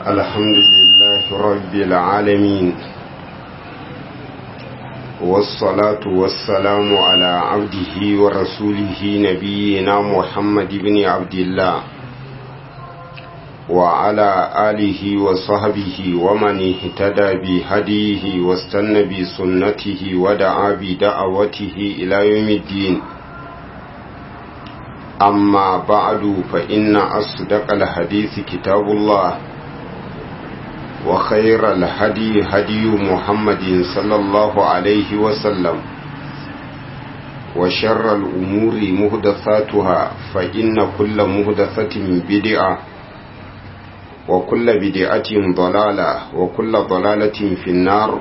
الحمد لله رب العالمين والصلاة والسلام على عبده ورسوله نبينا محمد بن عبد الله وعلى آله وصحبه ومن اهتدى بهديه واستنى بسنته ودعا بدعوته إلى يوم الدين أما بعد فإن أصدق الحديث كتاب الله وخير الهدي هدي محمد صلى الله عليه وسلم وشر الأمور مهدثاتها فإن كل مهدثة بدعة وكل بدعة ضلالة وكل ضلالة في النار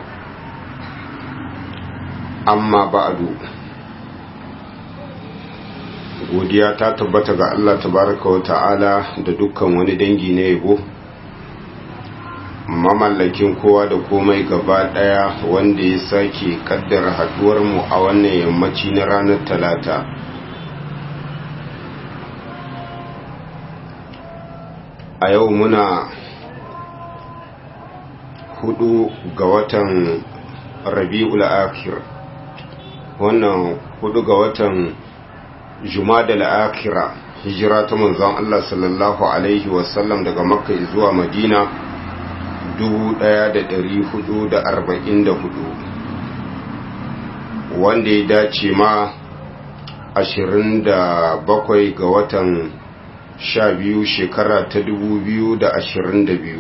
أما بعد godiya ta tabbata ga Allah tabaraka wa ta'ala da dukkan wani dangi na yabo mamallakin kowa da komai gaba daya wanda ya sake kaddara haduwar mu a wannan yammaci na ranar talata a yau muna hudu ga watan rabi'ul akhir wannan hudu ga watan jumada al'akira hijira ta manzon Allah sallallahu Alaihi wasallam daga makka zuwa madina 1444 wanda ya dace ma 27 ga watan 12 shekara ta 2022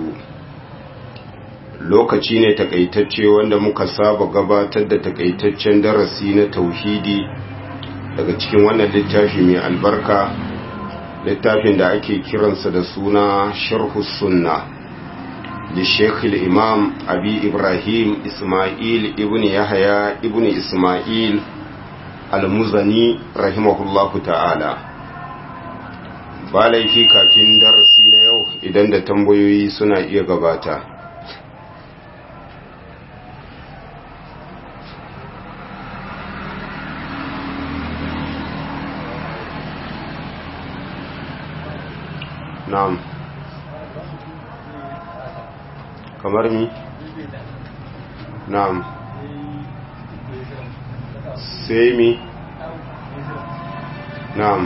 lokaci ne takaitacce wanda muka saba gabatar da takaitaccen darasi na tauhidi daga cikin wannan littafi mai albarka littafin da ake kiransa da suna sharhu sunna da shekhul imam abi ibrahim ismail ibn yahya ibn ismail al-muzani rahimahullahu ta'ala ba laifi kafin darasi na yau idan da tambayoyi suna iya gabata na'am kamar mi na'am sai mi na'am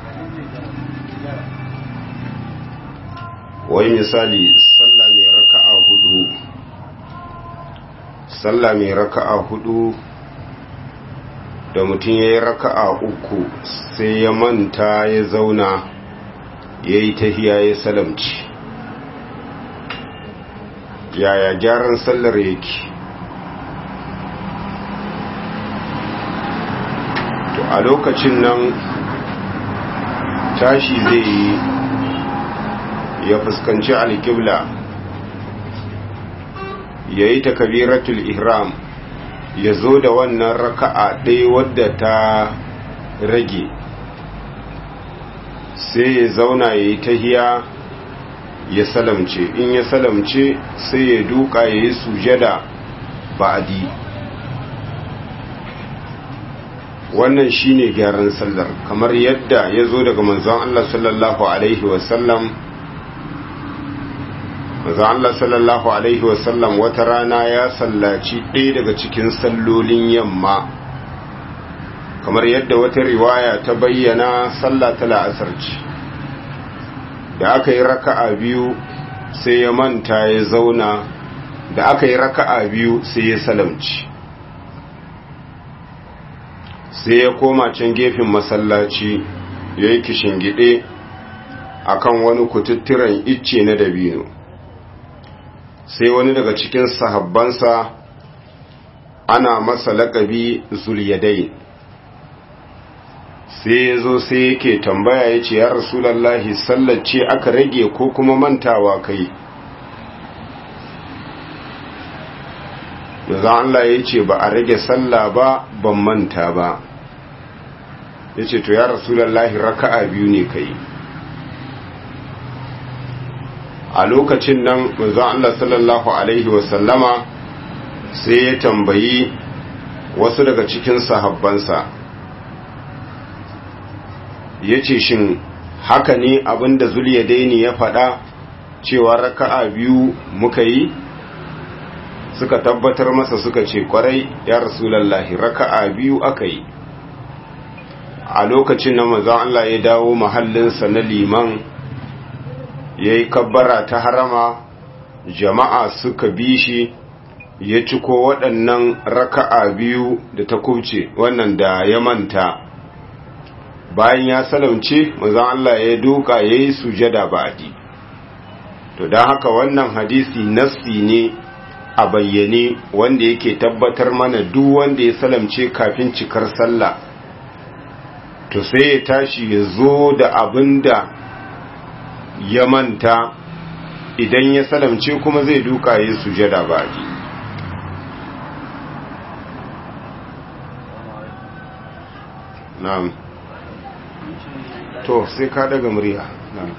wai misali sallah mai raka'a hudu sallah mai raka'a hudu da mutum ya yi raka'a uku sai ya manta ya zauna ya yi tahiya ya salamci yaya gyaran sallar yake to a lokacin nan tashi zai yi ya fuskanci alƙibla ya yi takabiratul ihram ya zo da wannan raka'a ɗaya wadda ta rage sai ya zauna ya yi tahiya ya salamce in ya salamce sai ya duka ya yi sujada ba'adi wannan shine gyaran sallar kamar yadda ya zo daga manzon Allah sallallahu alaihi wasallam manzon Allah sallallahu alaihi wasallam wata rana ya sallaci ɗaya daga cikin sallolin yamma kamar yadda wata riwaya ta bayyana sallah ta la'asar ce da aka yi raka'a biyu sai ya manta ya zauna da aka yi raka'a biyu sai ya salamci sai ya koma can gefen masallaci ya yi kishingide a kan wani kututturen icce na dabino sai wani daga cikin sahabbansa ana masa laƙabi zuliyadai sai ya zo sai yake tambaya ya ce ya rasulallahi sallace aka rage ko kuma mantawa kai da Allah ya ce ba a rage sallah ba ban manta ba ya ce to ya rasulallahi raka'a biyu ne kai a lokacin nan manzon Allah sallallahu alaihi wasallama sai ya tambayi wasu daga cikin sahabbansa ya ce shin haka ne abinda zuliyadaini ya faɗa cewa raka'a biyu muka yi suka tabbatar masa suka ce kwarai ya rasulallahi raka'a biyu aka yi a lokacin na manzon Allah ya dawo mahallinsa na liman ya yi kabbara ta harama jama'a suka bi shi ya ciko waɗannan raka'a biyu da ta kubce wannan da ya manta bayan ya salamce manzon Allah ya duka ya yi sujada ba'adi to don haka wannan hadisi nassi ne a bayyane wanda yake tabbatar mana duk wanda ya salamce kafin cikar sallah to sai ya tashi ya zo da abin da ya manta idan ya salamce kuma zai duka ya sujada baki na'am to sai ka daga murya na'am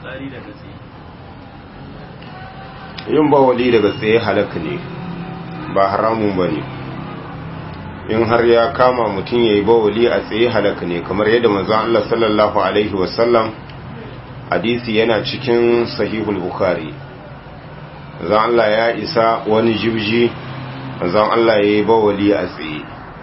yin bawali daga tsaye halaka ne ba haramun ba ne in har ya kama mutum ya yi bawali a tsaye halaka ne kamar yadda manzon Allah sallallahu alaihi wasallam hadisi yana cikin sahihul bukhari manzon Allah ya isa wani jibji manzon Allah ya yi bawali a tsaye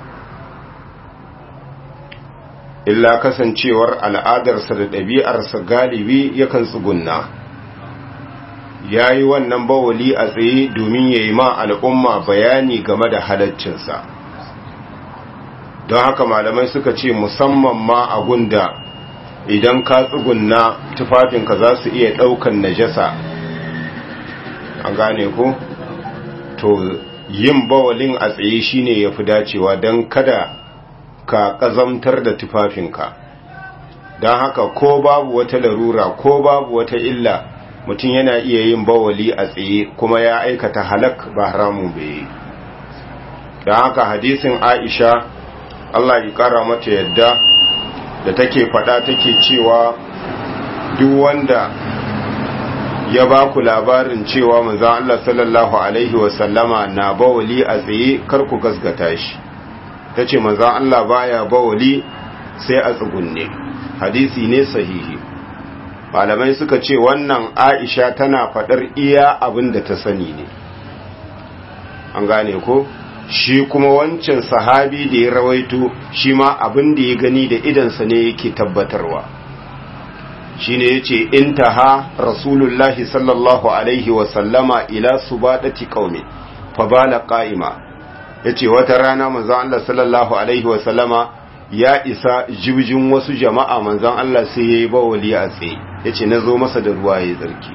illa kasancewar al'adarsa da ɗabi'arsa galibi yakan tsugunna ya yi wannan bawali a tsaye domin ya yi ma al'umma bayani game da halaccinsa don haka malamai suka ce musamman ma a gunda idan ka tsugunna tufafinka za su iya ɗaukan najasa an gane ko to yin bawalin a tsaye shine ya fi dacewa don kada ka ƙazamtar da tufafinka don haka ko babu wata larura ko babu wata illa mutum yana iya yin bawali a tsaye kuma ya aikata halak ba haramun bai don haka hadisin aisha Allah ya kara mata yadda da take fada take cewa duk wanda ya ba ku labarin cewa manzon Allah sallallahu alaihi wasallama na bawali a tsaye kar ku gasgata shi tace manzon Allah baya bawali sai a tsugunne hadisi ne sahihi malamai suka ce wannan Aisha tana fadar iya abin da ta sani ne an gane ko shi kuma wancan sahabi da ya rawaito shi ma abin da ya gani da idansa ne yake tabbatarwa shi ne ya ce intaha rasulullahi sallallahu alaihi wasallama ila su baɗati ƙaumi fabala ƙa'ima ya ce wata rana manzan Allah sallallahu alaihi wasallama ya isa jibjin wasu jama'a manzan Allah sai ya yi bawali a tsaye ya ce na zo masa da ruwa ya tsarki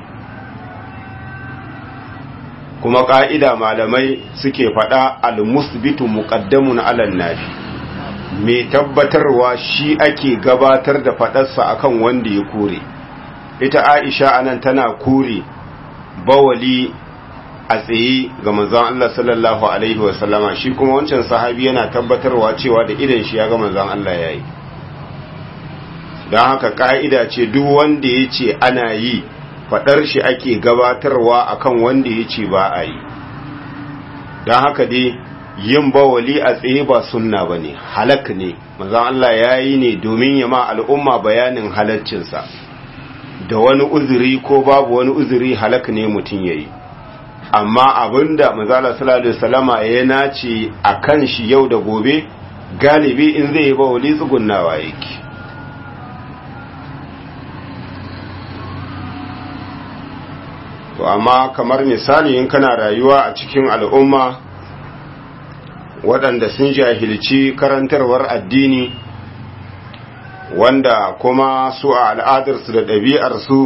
kuma ƙa'ida malamai suke faɗa al-musbitu muqaddamun alan nafi mai tabbatarwa shi ake gabatar da faɗarsa akan wanda ya kore ita aisha anan tana kore bawali a tsaye ga manzon Allah sallallahu alaihi wasallama shi kuma wancan sahabi yana tabbatarwa cewa da idan shi ya ga manzon Allah yayi don haka ƙa'ida ce duk wanda ya ce ana yi faɗar shi ake gabatarwa akan wanda ya ce ba a yi don haka dai yin bawali a tsaye ba sunna ba ne halak ne mazan Allah ya yi ne domin ya ma al'umma bayanin halaccinsa da wani uzuri ko babu wani uzuri halak ne mutum ya yi amma abinda mazala salatu salama ya nace a kan shi yau da gobe galibi in zai yi bawali tsugunnawa yake to amma kamar misali in kana rayuwa a cikin al'umma waɗanda sun jahilci karantarwar addini wanda kuma su a al'adarsu da ɗabi'arsu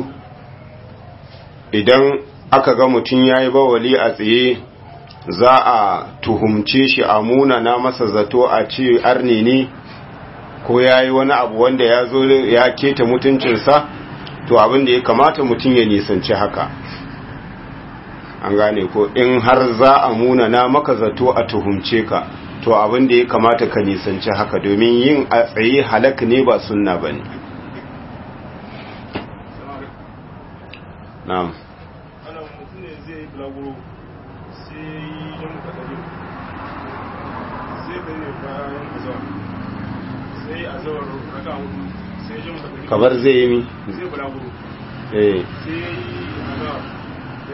idan aka ga mutum ya yi bawali a tsaye za a tuhumce shi a munana masa zato a ce arni ne ko ya yi wani abu wanda ya zo ya keta mutuncinsa to abin da ya kamata mutum ya nisanci haka an gane ko in har za a munana maka zato a tuhumce ka to abin da ya kamata ka nisanci haka domin yin a tsaye halak ne ba sunna ba ne na'am kamar zai yi mi? zai bulaguro eh sai ya yi azawar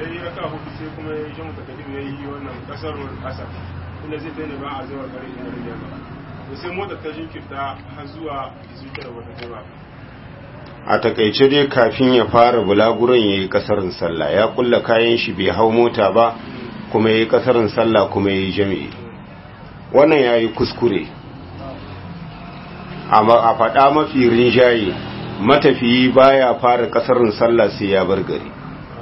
da ya yi raka hudu sai kuma ya yi jamu takadim ya yi wannan kasar asar inda zai ta ne ba a zuwa kare inda da yamma to sai motar ta jinkirta har zuwa zuciyar wata kai ba a takaice dai kafin ya fara bulaguron ya yi kasarin sallah ya kulla kayan shi bai hau mota ba kuma ya yi kasarin sallah kuma ya yi jami'i wannan ya yi kuskure amma a faɗa mafi rinjaye matafiyi baya fara kasarin sallah sai ya bar gari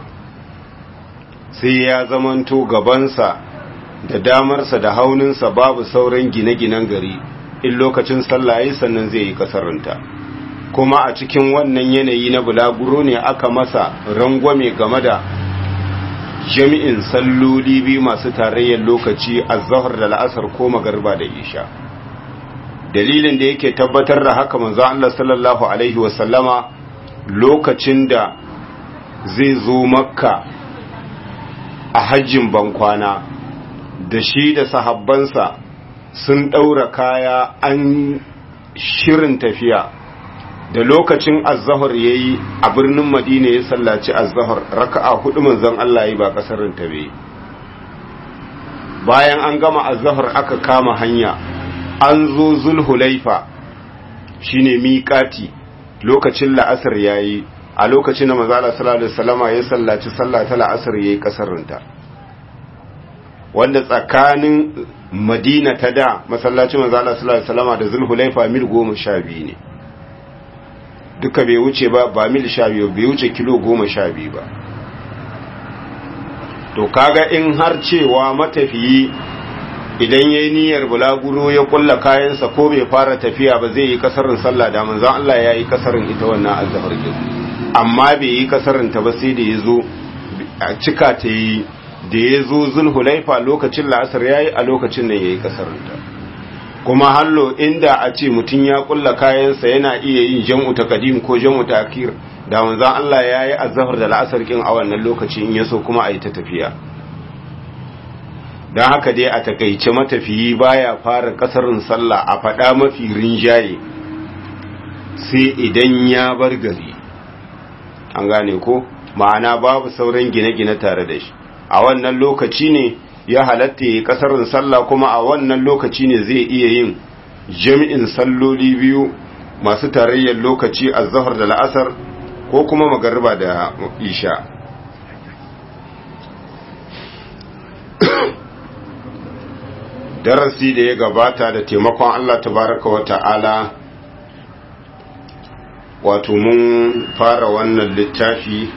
sai ya zamanto gabansa da damarsa da hauninsa babu sauran gine-ginen gari in lokacin sallah ya sannan zai yi kasarinta kuma a cikin wannan yanayi na bulaguro ne aka masa rangwame game da jami'in salloli biyu masu tarayyar lokaci a zahar da la'asar ko magarba da isha dalilin da yake tabbatar da haka manzo Allah sallallahu alaihi wasallama lokacin da zai zo makka a hajjin bankwana da shi da sahabbansa sun ɗaura kaya an shirin tafiya da lokacin azahar ya yi a birnin madina ya sallaci azahar raka'a hudu manzon Allah yi ba kasarin ta bai bayan an gama azahar aka kama hanya an zo zulhulaifa shine miƙati lokacin la'asar yayi a lokacin da manzo Allah sallallahu alaihi wasallama ya sallaci sallah ta la'asar yayi kasarin ta wanda tsakanin madina ta da masallacin manzo Allah sallallahu alaihi wasallama da zulhulaifa mil goma sha biyu ne duka bai wuce ba ba mil sha biyu bai wuce kilo goma sha biyu ba to kaga in har cewa matafiyi idan ya yi niyyar bulaguro ya kulla kayansa ko bai fara tafiya ba zai yi kasarin sallah da manzan Allah ya yi kasarin ita wannan azhar din amma bai yi kasarin ta ba sai da ya zo a cika ta yi da ya zo zulhulaifa lokacin la'asar ya yi a lokacin da ya yi kasarin ta kuma hallo inda a ce mutum ya kulla kayansa yana iya yin jam'u ta kadim ko jam'u ta akir da manzan Allah ya yi azhar da la'asar kin a wannan lokaci in yaso kuma a yi ta tafiya don haka dai a takaice matafiyi baya fara kasarin sallah a faɗa mafi rinjaye sai idan ya bar gari an gane ko ma'ana babu sauran gine-gine tare da shi a wannan lokaci ne ya halatta ya kasarin sallah kuma a wannan lokaci ne zai iya yin jami'in salloli biyu masu tarayyar lokaci a zahar da la'asar ko kuma magarba da isha darasi da ya gabata da taimakon Allah tabaraka wa ta'ala wato mun fara wannan littafi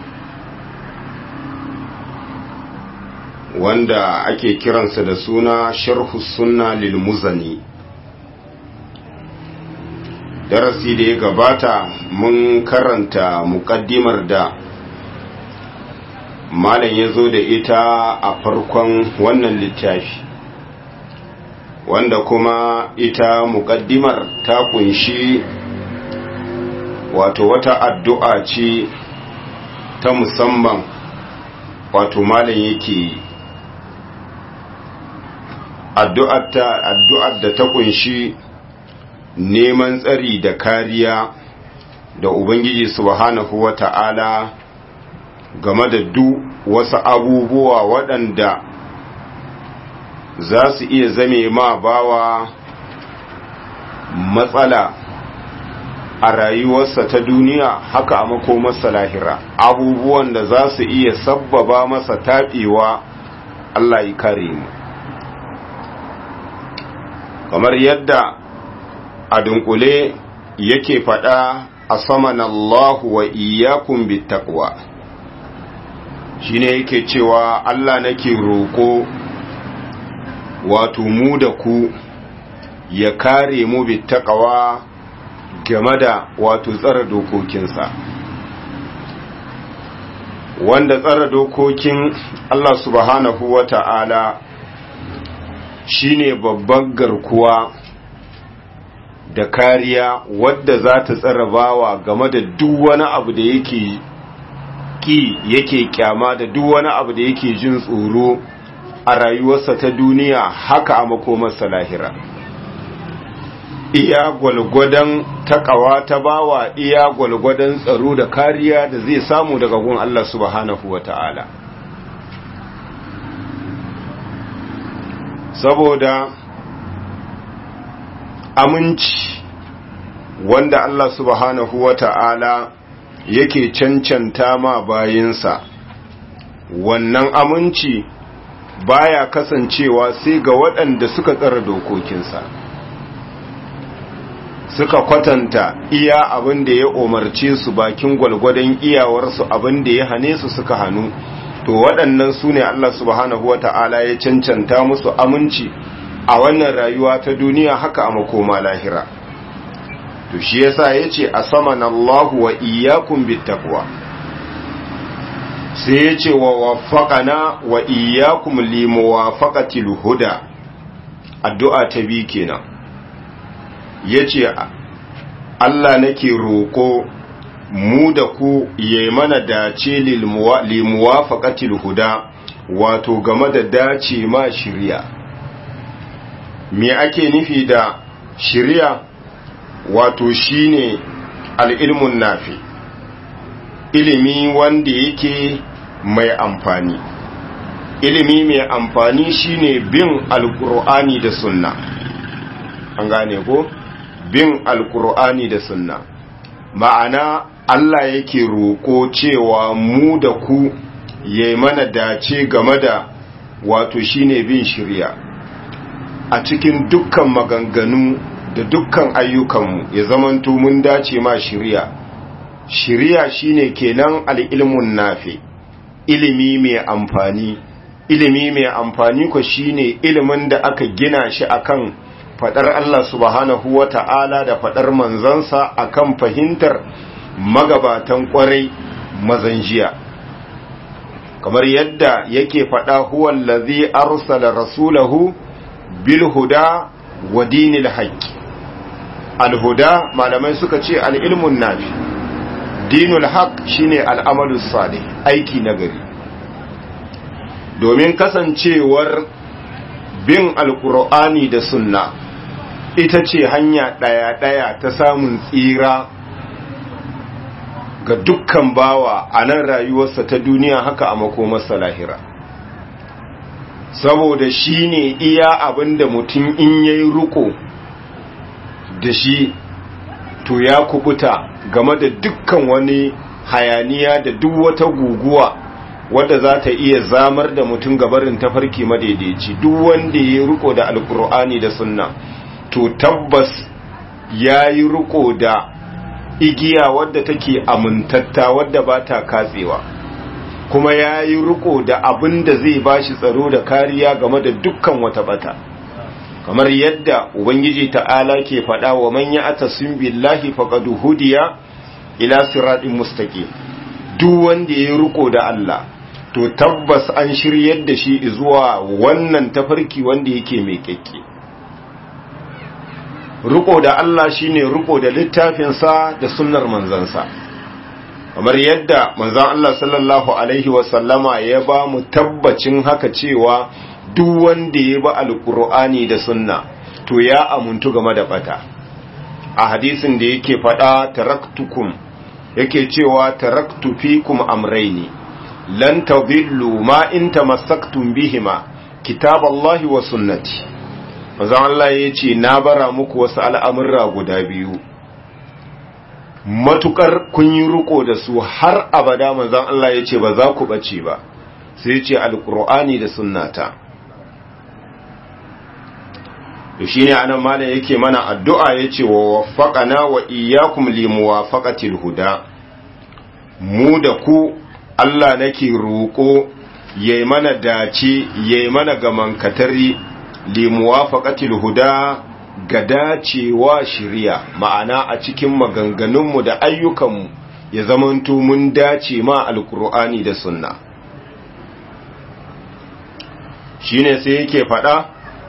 wanda ake kiransa da suna sharhu sunna lil muzani darasi da ya gabata mun karanta muƙaddimar da malam ya zo da ita a farkon wannan littafi wanda kuma ita muƙaddimar ta kunshi wato wata addu'a ce ta musamman wato malam yake addu'ar da ta kunshi neman tsari da kariya da ubangiji subhanahu wa ta'ala game da duk wasu abubuwa waɗanda za su iya zame ma bawa matsala a rayuwarsa ta duniya haka a makomarsa lahira abubuwan da za su iya sabbaba masa taɓewa Allah ya kare mu kamar yadda a dunkule yake faɗa a saman Allah wa iyakun bittaqwa shine yake cewa Allah nake roƙo wato mu da ku ya kare mu bittaqwa game da wato tsara dokokinsa wanda tsara dokokin Allah subhanahu wa ta'ala shine babban garkuwa da kariya wadda za ta tsara bawa game da duk wani abu da yake ki yake kyama da duk wani abu da yake jin tsoro a rayuwarsa ta duniya haka a makomarsa lahira iya gwalgwadon takawa ta bawa iya gwalgwadon tsaro da kariya da zai samu daga gun Allah subhanahu wa ta'ala saboda aminci wanda Allah subhanahu wa ta'ala yake cancanta ma bayinsa wannan aminci baya kasancewa sai ga waɗanda suka tsara dokokinsa suka kwatanta iya abin da ya umarce su bakin gwalgwadon iyawarsu abin da ya hane su suka hannu to waɗannan su ne Allah subhanahu wa ta'ala ya cancanta musu aminci a wannan rayuwa ta duniya haka a makoma lahira to shi yasa yace asaman Allah wa iyyakum bittaqwa sai yace wa waffaqana wa iyyakum limuwafaqatil huda addu'a ta bi kenan yace Allah nake roko mu da ku yayi mana dace limuwafaqatil huda wato game da dace ma shiriya me ake nufi da shiriya wato shine al'ilmun nafi ilimi wanda yake mai amfani ilimi mai amfani shine bin alkur'ani da sunna an gane ko bin alkur'ani da sunna ma'ana Allah yake roƙo cewa mu da ku yayi mana dace game da wato shine bin shirya a cikin dukkan maganganu da dukkan ayyukanmu ya zamanto mun dace ma shiriya shiriya shine kenan al'ilmun nafi ilimi mai amfani ilimi mai amfani ko shine ilimin da aka gina shi akan fadar Allah subhanahu wata'ala da fadar manzansa akan fahimtar magabatan kwarai mazanjiya kamar yadda yake fada huwallazi arsala rasulahu bil huda wa dinil haqqi alhuda malamai suka ce al'ilmun nafi dinul haq shine al'amalus salih aiki nagari domin kasancewar bin alkur'ani da sunna ita ce hanya ɗaya-ɗaya ta samun tsira ga dukkan bawa a nan rayuwarsa ta duniya haka a makomarsa lahira saboda shi ne iya abinda mutum in yayi ruko da shi to ya kubuta game da dukkan wani hayaniya da duk wata guguwa wadda za ta iya zamar da mutum gabarin tafarki madaidaici duk wanda ya riko da alkur'ani da sunna to tabbas ya yi riko da igiya wadda take amintatta wadda ba ta katsewa kuma ya yi riko da abin da zai bashi tsaro da kariya game da dukkan wata bata kamar yadda ubangiji ta'ala ke faɗa wa man ya'tasim billahi faqad hudiya ila siratin mustaqim duk wanda ya riko da Allah to tabbas an shiryar da shi zuwa wannan tafarki wanda yake mai kekke riko da Allah shine riko da littafin sa da sunnar manzansa kamar yadda manzon Allah sallallahu alaihi wasallama ya ba mu tabbacin haka cewa duk wanda ya ba alkur'ani da sunna to ya amuntu game da bata a hadisin da yake faɗa taraktukum yake cewa taraktu fikum amraini lan tadillu ma in tamassaktum bihima kitaballahi wa sunnati manzon Allah ya ce na bara muku wasu al'amurra guda biyu matukar kun yi riko da su har abada manzon Allah ya ce ba za ku bace ba sai ya ce alkur'ani da sunnata to shine anan malam yake mana addu'a yace wa waffaqana wa iyyakum limuwafaqatil huda mu da ku Allah nake roko yayi mana dace yayi mana gaman katari limuwafaqatil huda ga dacewa shiriya ma'ana a cikin maganganunmu da ayyukanmu ya zamanto mun dace ma alkur'ani da sunna shine sai yake faɗa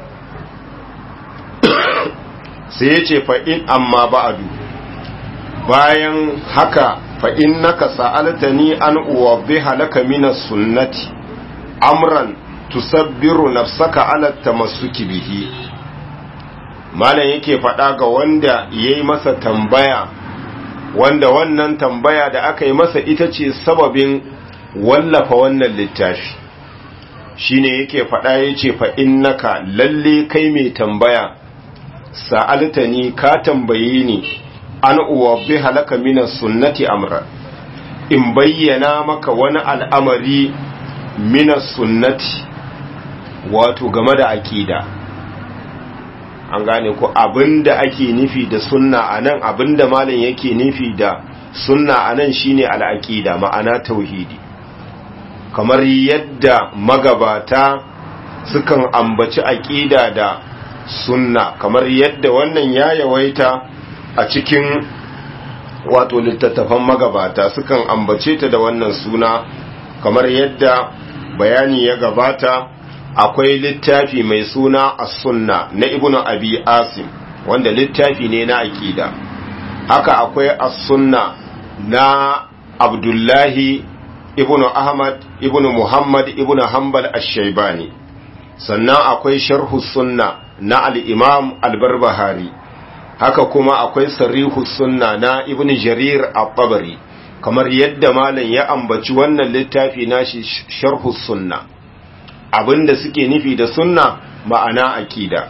sai ya ce fa'in amma ba'adu bayan haka fa'in naka sa'alta ni an uwabe halaka mina sunnati amran tusabbiru nafsaka alatta masu bihi malam yake faɗa ga wanda ya yi masa tambaya wanda wannan tambaya da aka yi masa ita ce sababin wallafa wannan littafi shine yake faɗa yace fa innaka lalle kai mai tambaya sa'altani ka tambaye ni an uwabbi halaka min sunnati amra in bayyana maka wani al'amari min sunnati wato game da aqida an gane ko abinda ake nufi da sunna anan abinda malam yake nufi da sunna anan shine al'aqida ma'ana tauhidi kamar yadda magabata sukan ambaci aqida da sunna kamar yadda wannan ya yawaita a cikin wato littattafan magabata sukan ambace ta da wannan suna kamar yadda bayani ya gabata akwai littafi mai suna as-sunna na ibnu abi asim wanda littafi ne na aqida haka akwai as-sunna na abdullahi ibnu ahmad ibnu muhammad ibnu hanbal ash-shaybani sannan akwai sharhu sunna na al-imam al-barbahari haka kuma akwai sarihu sunna na ibnu jarir at-tabari kamar yadda malam ya ambaci wannan littafi nashi sharhu sunna abinda suke nufi da sunna ma'ana akida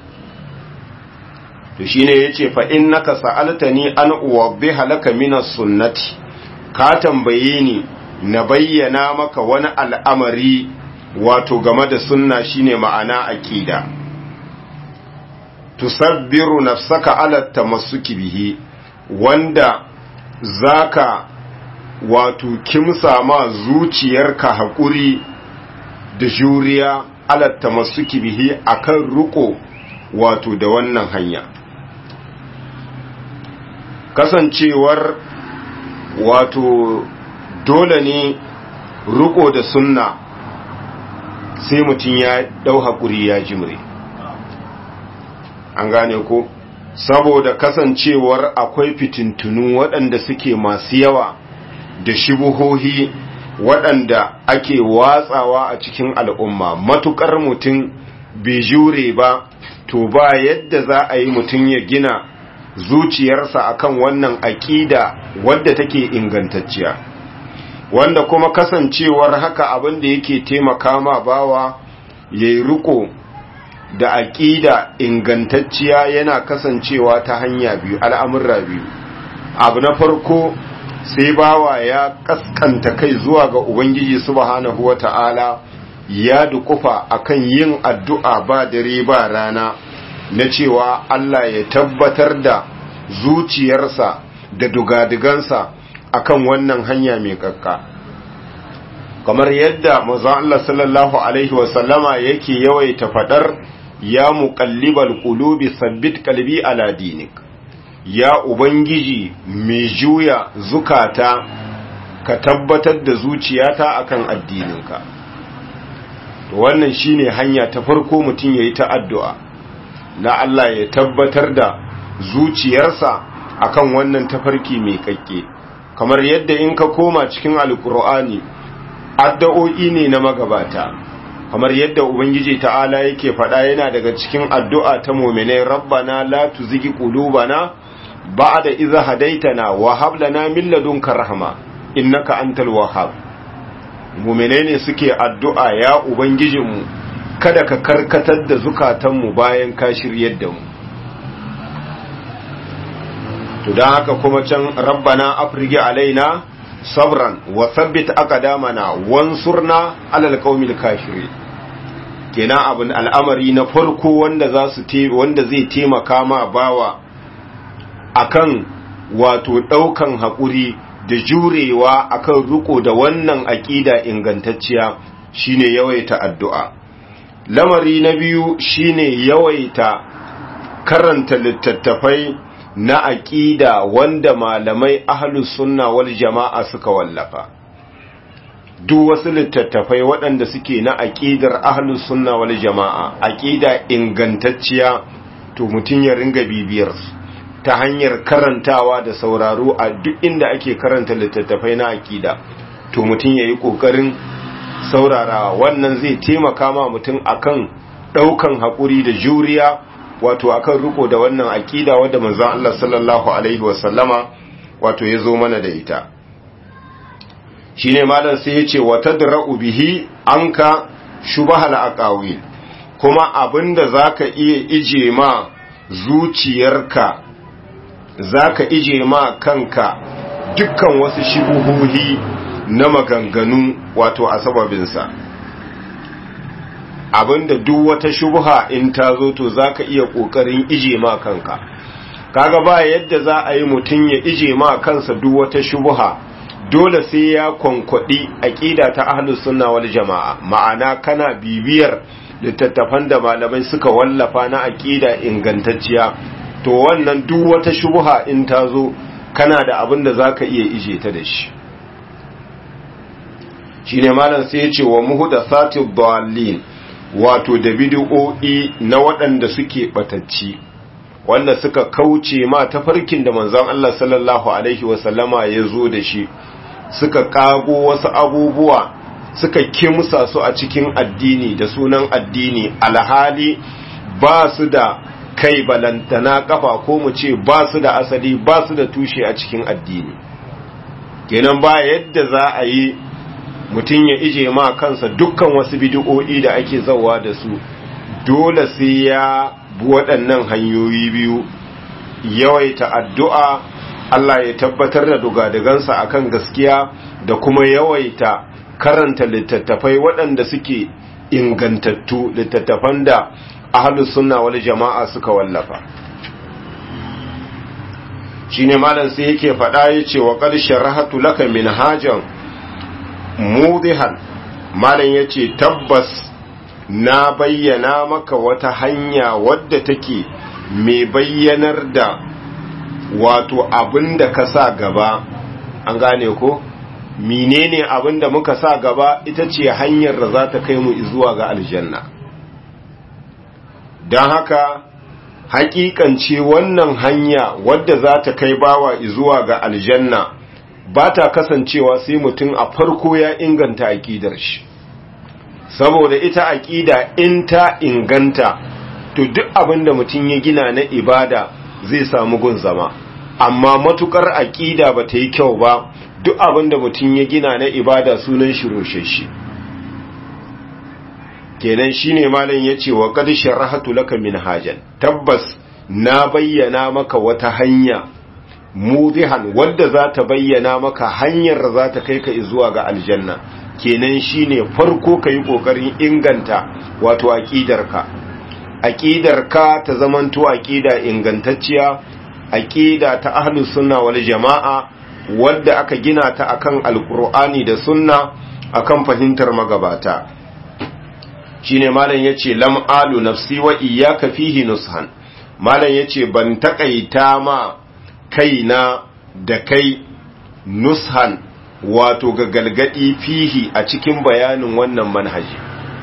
to shine yace fa innaka sa'altani an uwabbiha laka min sunnati ka tambaye ni na bayyana maka wani al'amari wato game da sunna shine ma'ana akida tusabbiru nafsaka ala tamassuki bihi wanda zaka wato kimsa ma zuciyarka haƙuri da juriya alatta masu bihi akan riko wato da wannan hanya kasancewar wato dole ne riko da sunna sai mutum ya dau haƙuri ya jimre an gane ko saboda kasancewar akwai fitintunu waɗanda suke masu yawa da shubuhohi waɗanda ake watsawa a cikin al'umma matuƙar mutum bai jure ba to ba yadda za a yi mutum ya gina zuciyarsa akan wannan aƙida wadda take ingantacciya wanda kuma kasancewar haka abin da yake taimaka ma bawa ya yi riko da aƙida ingantacciya yana kasancewa ta hanya biyu al'amurra biyu abu na farko sai bawa ya kaskanta kai zuwa ga Ubangiji subhanahu wa ta'ala ya dukufa akan yin addu'a ba dare ba rana na cewa Allah ya tabbatar da zuciyarsa da dugadigansa akan wannan hanya mai kakka. Kamar yadda maza Allah sallallahu Alaihi wasallama yake yawaita faɗar ya muƙallibal ƙulubi sabbit kalbi ala dinik. ya Ubangiji mai juya zukata ka tabbatar da zuciyata akan addininka to wannan shine hanya ta farko mutum yayi ta addu'a na Allah ya tabbatar da zuciyarsa akan wannan tafarki mai kakke kamar yadda in ka koma cikin alkur'ani addu'o'i ne na magabata kamar yadda ubangiji ta'ala yake faɗa yana daga cikin addu'a ta mu'minai rabbana la tuzigi qulubana ba'da idza hadaitana wa hab lana min ladunka rahma innaka antal wahhab mu'minai ne suke addu'a ya ubangijinmu kada ka karkatar da zukatanmu bayan ka shiryar da mu to dan haka kuma can rabbana afrigi alaina sabran wa thabbit aqdamana wansurna alal qaumil kafirin kenan abin al'amari na farko wanda za su wanda zai taimaka ma bawa akan wato daukan hakuri da jurewa akan riko da wannan aqida ingantacciya shine yawaita addu'a lamari na biyu shine yawaita karanta littattafai na aqida wanda malamai ahlus sunna wal jama'a suka wallafa duk wasu littattafai waɗanda suke na aƙidar ahlus sunna wal jama'a aƙida ingantacciya to mutum ya ringa bibiyar su ta hanyar karantawa da sauraro a duk inda ake karanta littattafai na aƙida to mutum ya yi ƙoƙarin saurarawa wannan zai taimaka ma mutum akan ɗaukan haƙuri da juriya wato akan riko da wannan aƙida wadda manzon Allah sallallahu alaihi wasallama wato ya zo mana da ita shine malam sai yace wa tadra'u bihi anka shubahal aqawil kuma abinda zaka iya ije ma zuciyarka zaka ije ma kanka dukkan wasu shubuhohi na maganganu wato a sababinsa abinda duk wata shubha in ta zo to zaka iya kokarin ije ma kanka kaga ba yadda za a yi mutum ya ije ma kansa duk wata shubha dole sai ya kwankwadi aqida ta ahlus sunna wal jamaa ma'ana kana bibiyar littattafan da malamai suka wallafa na aqida ingantacciya to wannan duk wata shubha in ta zo kana da abin da zaka iya ije ta da shi shine malam sai ya ce wa muhdathati dallin wato da bid'o'i na waɗanda suke batacci wanda suka kauce ma tafarkin da manzon Allah sallallahu alaihi wasallama ya zo da shi suka kago wasu abubuwa suka kimsa su a cikin addini da sunan addini alhali ba su da kai balantana kafa ko mu ce ba su da asali ba su da tushe a cikin addini kenan ba yadda za a yi mutum ya ije ma kansa dukkan wasu bidi'o'i da ake zawa da su dole sai ya bi waɗannan hanyoyi biyu yawaita addu'a Allah ya tabbatar da dugadagansa akan gaskiya da kuma yawaita karanta littattafai waɗanda suke ingantattu littattafan da ahlus sunna wal jama'a suka wallafa shine malam sai yake faɗa yace wa qad sharahatu laka minhajan mudihan malam yace tabbas na bayyana maka wata hanya wadda take mai bayyanar da wato abinda ka sa gaba an gane ko menene abinda muka sa gaba ita ce hanyar da za ta kai mu zuwa ga aljanna don haka hakikance wannan hanya wadda za ta kai bawa zuwa ga aljanna ba ta kasancewa sai mutum a farko ya inganta aƙidar shi saboda ita aƙida in ta inganta to duk abin da mutum ya gina na ibada zai samu gun zama amma matukar aƙida ba ta yi kyau ba duk abin da mutum ya gina na ibada sunan shi rosheshe kenan shine malam yace wa qad sharahatu laka minhajan tabbas na bayyana maka wata hanya mudihan wadda za ta bayyana maka hanyar da za ta kai ka zuwa ga aljanna kenan shine farko ka yi ƙoƙarin inganta wato aƙidarka aƙidarka ta zamanto aƙida ingantacciya aƙida ta ahlus sunna wal jama'a wadda aka gina ta akan alqur'ani da sunna akan fahimtar magabata shine malam yace lam alu nafsi wa iyyaka fihi nushan malam yace ban takaita ma kaina da kai nushan wato ga galgadi fihi a cikin bayanin wannan manhaji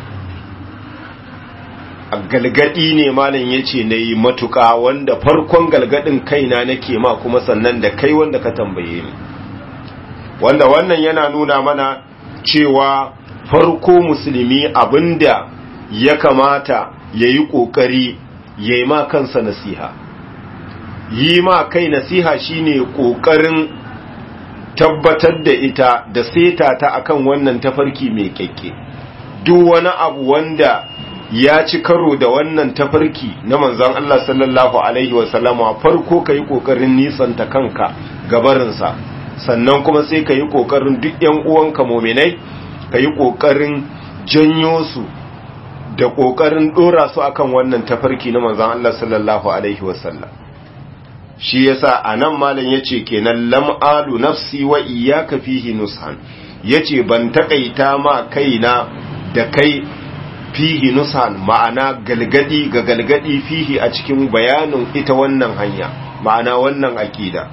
a galgadi ne malam yace nayi matuka wanda farkon galgadin kaina nake ma kuma sannan da kai wanda ka tambaye ni wanda wannan yana nuna mana cewa farko musulmi abinda ya kamata yayi kokari yayi ma kansa nasiha yi ma kai nasiha shine kokarin tabbatar da ita da seta ta akan wannan tafarki mai kyakke duk wani abu wanda ya ci karo da wannan tafarki na manzon Allah sallallahu alaihi wasallama farko kai kokarin nisanta kanka gabarinsa sannan kuma sai kai kokarin duk ƴan uwanka mu'minai kai kokarin janyo su da kokarin dora su akan wannan tafarki na manzon Allah sallallahu alaihi wasallam shi yasa anan malam yace kenan lam alu nafsi wa iyyaka fihi nushan yace ban takaita ma kaina da kai fihi nushan ma'ana galgadi ga galgadi fihi a cikin bayanin ita wannan hanya ma'ana wannan akida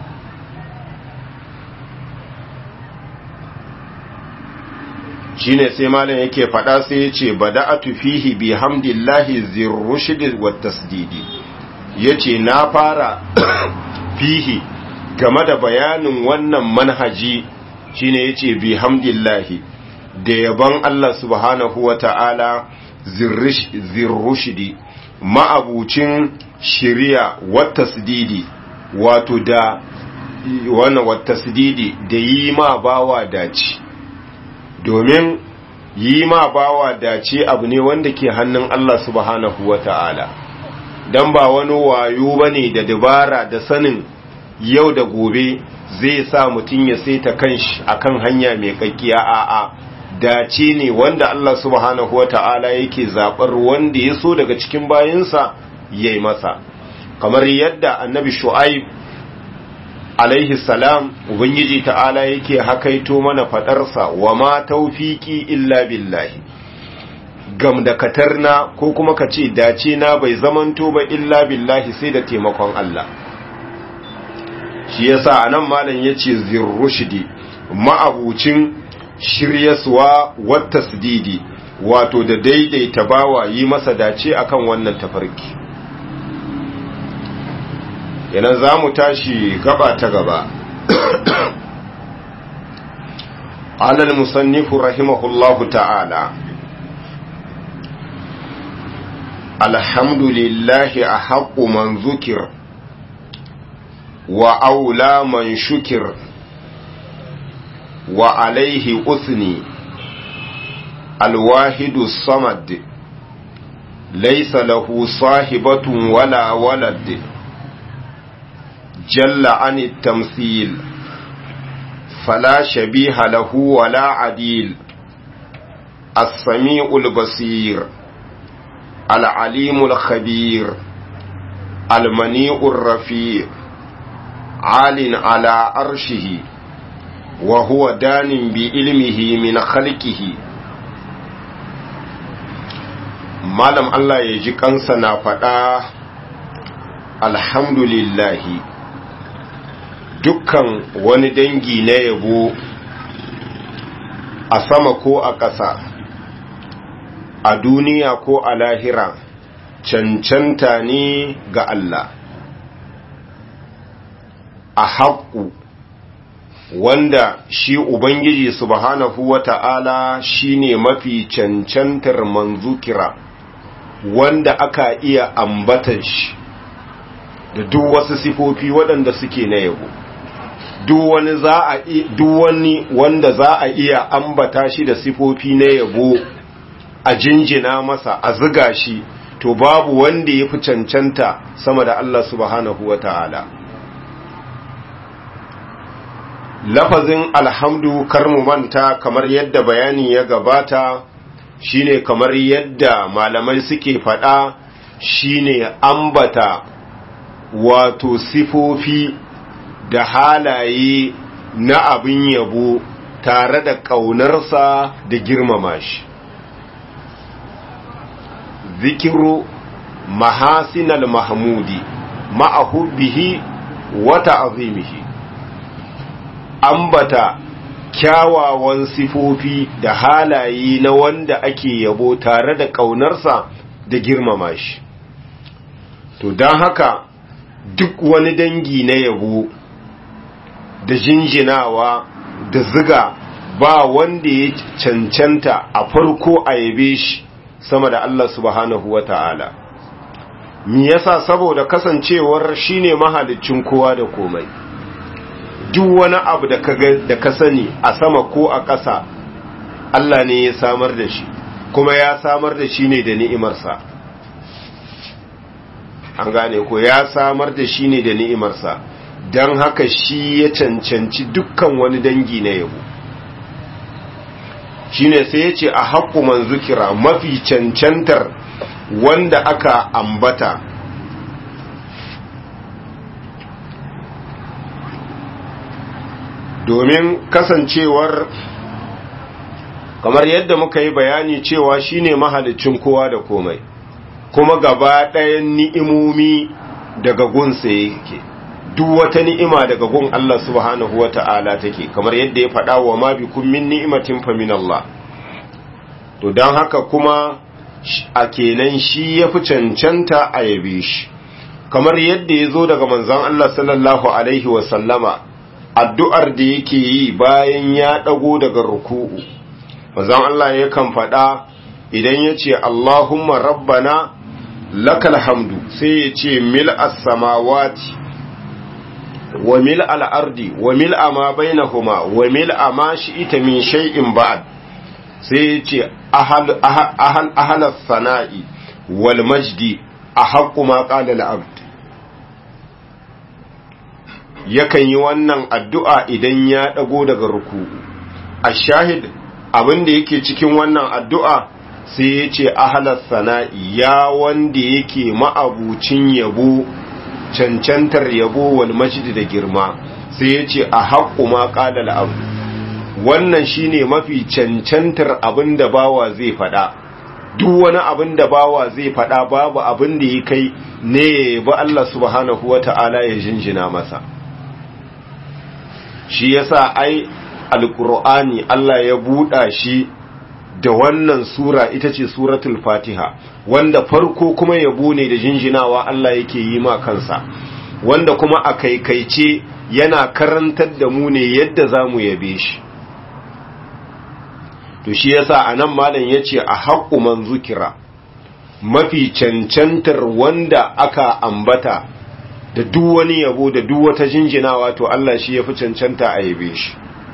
shine sai malam yake fada sai yace bada'atu fihi bihamdillahi zirrushd wat tasdidi yace na fara fihi game da bayanin wannan manhaji shine yace bihamdillahi da yaban Allah subhanahu wata'ala zirrushdi ma'abucin shiriya wat tasdidi wato da wannan wat tasdidi da yi ma bawa dace domin yi ma bawa dace abu ne wanda ke hannun Allah subhanahu wa ta'ala don ba wani wayo ba ne da dabara da sanin yau da gobe zai sa mutum ya saita kanshi akan hanya mai kakkiya a'a dace ne wanda Allah subhanahu wa ta'ala yake zaɓar wanda ya so daga cikin bayansa ya yi masa kamar yadda annabi shu'aib alaihi salam ubangiji ta'ala yake hakaito mana faɗarsa wa ma taufiki illa billahi gam da katarna ko kuma ka ce dace na bai zamanto ba illa billahi sai da taimakon Allah shi yasa anan malam yace zirrushdi ma'abucin shiryaswa wata sididi wato da daidaita bawa yi masa dace akan wannan tafarki yana za mu tashi gaba ta gaba alal musannifu rahimahullahu ta'ala alhamdulillahi a haƙu man zukir wa aula man shukir wa alaihi usni alwahidu samad laisa lahu sahibatun wala walad jalla an tamthil fala shabiha lahu wala adil as-sami'ul basir al-alimul khabir al-mani'ur rafi' عال على أرشه وهو دان بعلمه من خلقه malam Allah ya ji kansa na faɗa alhamdulillahi dukkan wani dangi na yabo a sama ko a ƙasa a duniya ko a lahira cancanta ne ga Allah a haƙu wanda shi Ubangiji subhanahu wa ta'ala shi ne mafi cancantar manzukira wanda aka iya ambatan shi da duk wasu sifofi waɗanda suke na yabo duk wani za a duk wani wanda za a iya ambata shi da sifofi na yabo a jinjina masa a ziga shi to babu wanda ya fi cancanta sama da Allah subhanahu wa ta'ala lafazin alhamdu kar mu manta kamar yadda bayani ya gabata shine kamar yadda malamai suke faɗa shine ambata wato sifofi da halaye na abin yabo tare da ƙaunarsa da girmama shi zikiru mahasinal mahmudi ma'ahubbihi wata azimihi ambata kyawawan sifofi da halaye na wanda ake yabo tare da ƙaunarsa da girmama shi to don haka duk wani dangi na yabo da jinjinawa da ziga ba wanda ya cancanta a farko a yabe shi sama da Allah subhanahu wa ta'ala mi yasa saboda kasancewar shine mahalicin kowa da komai duk wani abu da ka da ka sani a sama ko a ƙasa Allah ne ya samar da shi kuma ya samar da shi ne da ni'imarsa an gane ko ya samar da shi ne da ni'imarsa don haka shi ya cancanci dukkan wani dangi na yabo shine sai ya ce a haƙƙu man zukira mafi cancantar wanda aka ambata domin kasancewar kamar yadda muka yi bayani cewa shine mahalicin kowa da komai kuma gaba ɗayan ni'imomi daga gunsa yake duk wata ni'ima daga gun Allah subhanahu wata'ala take kamar yadda ya faɗa wa ma bikum min ni'matin fa min Allah to dan haka kuma a kenan shi yafi cancanta a yabe shi kamar yadda ya zo daga manzon Allah sallallahu alaihi wa sallama addu'ar da yake yi bayan ya ɗago daga ruku'u manzon Allah yakan faɗa idan ya ce Allahumma rabbana lakal hamdu sai ya ce mil as-samawati wa mil al-ardi wa mil ma bainahuma wa mil ma shi'ita min shay'in ba'd sai ya ce ahalar sana'i wal majdi a haƙƙu ma ƙalal abd yakan yi wannan addu'a idan ya ɗago daga ruku a shahid abin da yake cikin wannan addu'a sai ya ce ahalar sana'i ya wanda yake ma'abucin yabo cancantar yabo wal majdi da girma sai ya ce a haƙƙu ma ƙalal abd wannan shine mafi cancantar abin da bawa zai faɗa duk wani abin da bawa zai faɗa babu abin da ya kai ne ba Allah subhanahu wata'ala ya jinjina masa shi yasa ai alqur'ani Allah ya buɗa shi da wannan sura ita ce suratul fatiha wanda farko kuma yabo ne da jinjinawa Allah yake yi ma kansa wanda kuma a kaikaice yana karantar da mu ne yadda za mu yabe shi to shi yasa anan malam yace a haqqu man zukira mafi cancantar wanda aka ambata da duk wani yabo da duk wata jinjinawa to Allah shi yafi cancanta a yabe shi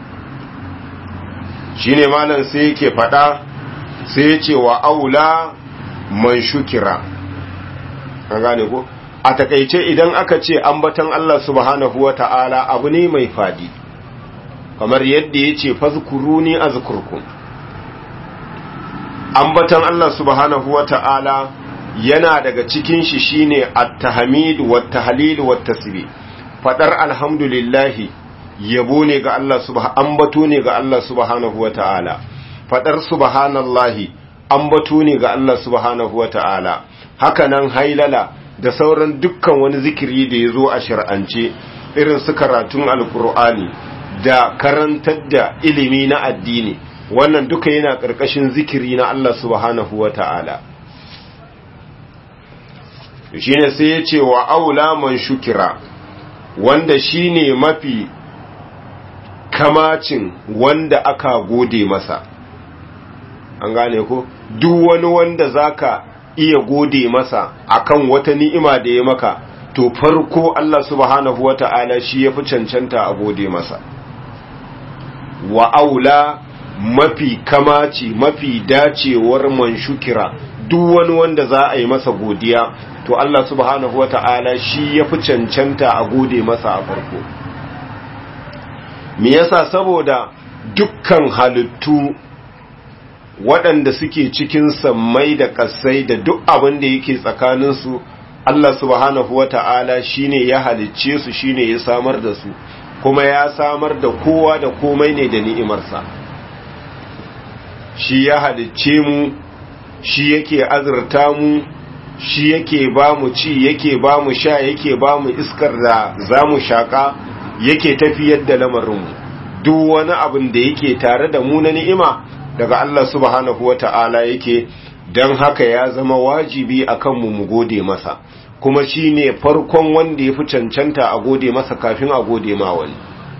shine malam sai yake fada sai yace wa aula man shukira an gane ko a takeice idan aka ce ambatan Allah subhanahu wata'ala abu ne mai fadi kamar yadda yace fazkuruni azkurkum ambatan Allah subhanahu wa ta'ala yana daga cikin shi shine at-tahmid wat-tahlil wat-tasbih fadar alhamdulillahi yabo ne ga Allah subhanahu ambato ne ga Allah subhanahu wa ta'ala fadar subhanallahi ambato ne ga Allah subhanahu wa ta'ala haka nan hailala da sauran dukkan wani zikiri da yazo a shar'ance irin su karatun alqur'ani da karantar da ilimi na addini wannan duka yana ƙarƙashin zikiri na Allah subhanahu wa ta'ala. shi ne sai ya ce wa aula man shukira wanda shi ne mafi kamacin wanda aka gode masa an gane ko duk wani wanda zaka iya gode masa akan wata ni'ima da ya maka to farko Allah subhanahu wa ta'ala shi ya fi cancanta a gode masa wa aula mafi kamaci mafi dacewar man shukira duk wani wanda za a yi masa godiya to Allah subhanahu wata'ala shi ya fi cancanta a gode masa a farko me yasa saboda dukkan halittu waɗanda suke cikin sammai da ƙasai da duk abin da yake tsakaninsu Allah subhanahu wata'ala shine ya halicce su shine ya samar da su kuma ya samar da kowa da komai ne da ni'imarsa shi ya halicce mu shi yake azurta mu shi yake ba mu ci yake ba mu sha yake ba mu iskar da za mu shaƙa yake tafiyar da lamarinmu duk wani abin da yake tare da mu na ni'ima daga Allah subhanahu wata'ala yake don haka ya zama wajibi a kanmu mu gode masa kuma shi ne farkon wanda ya fi cancanta a gode masa kafin a gode ma wani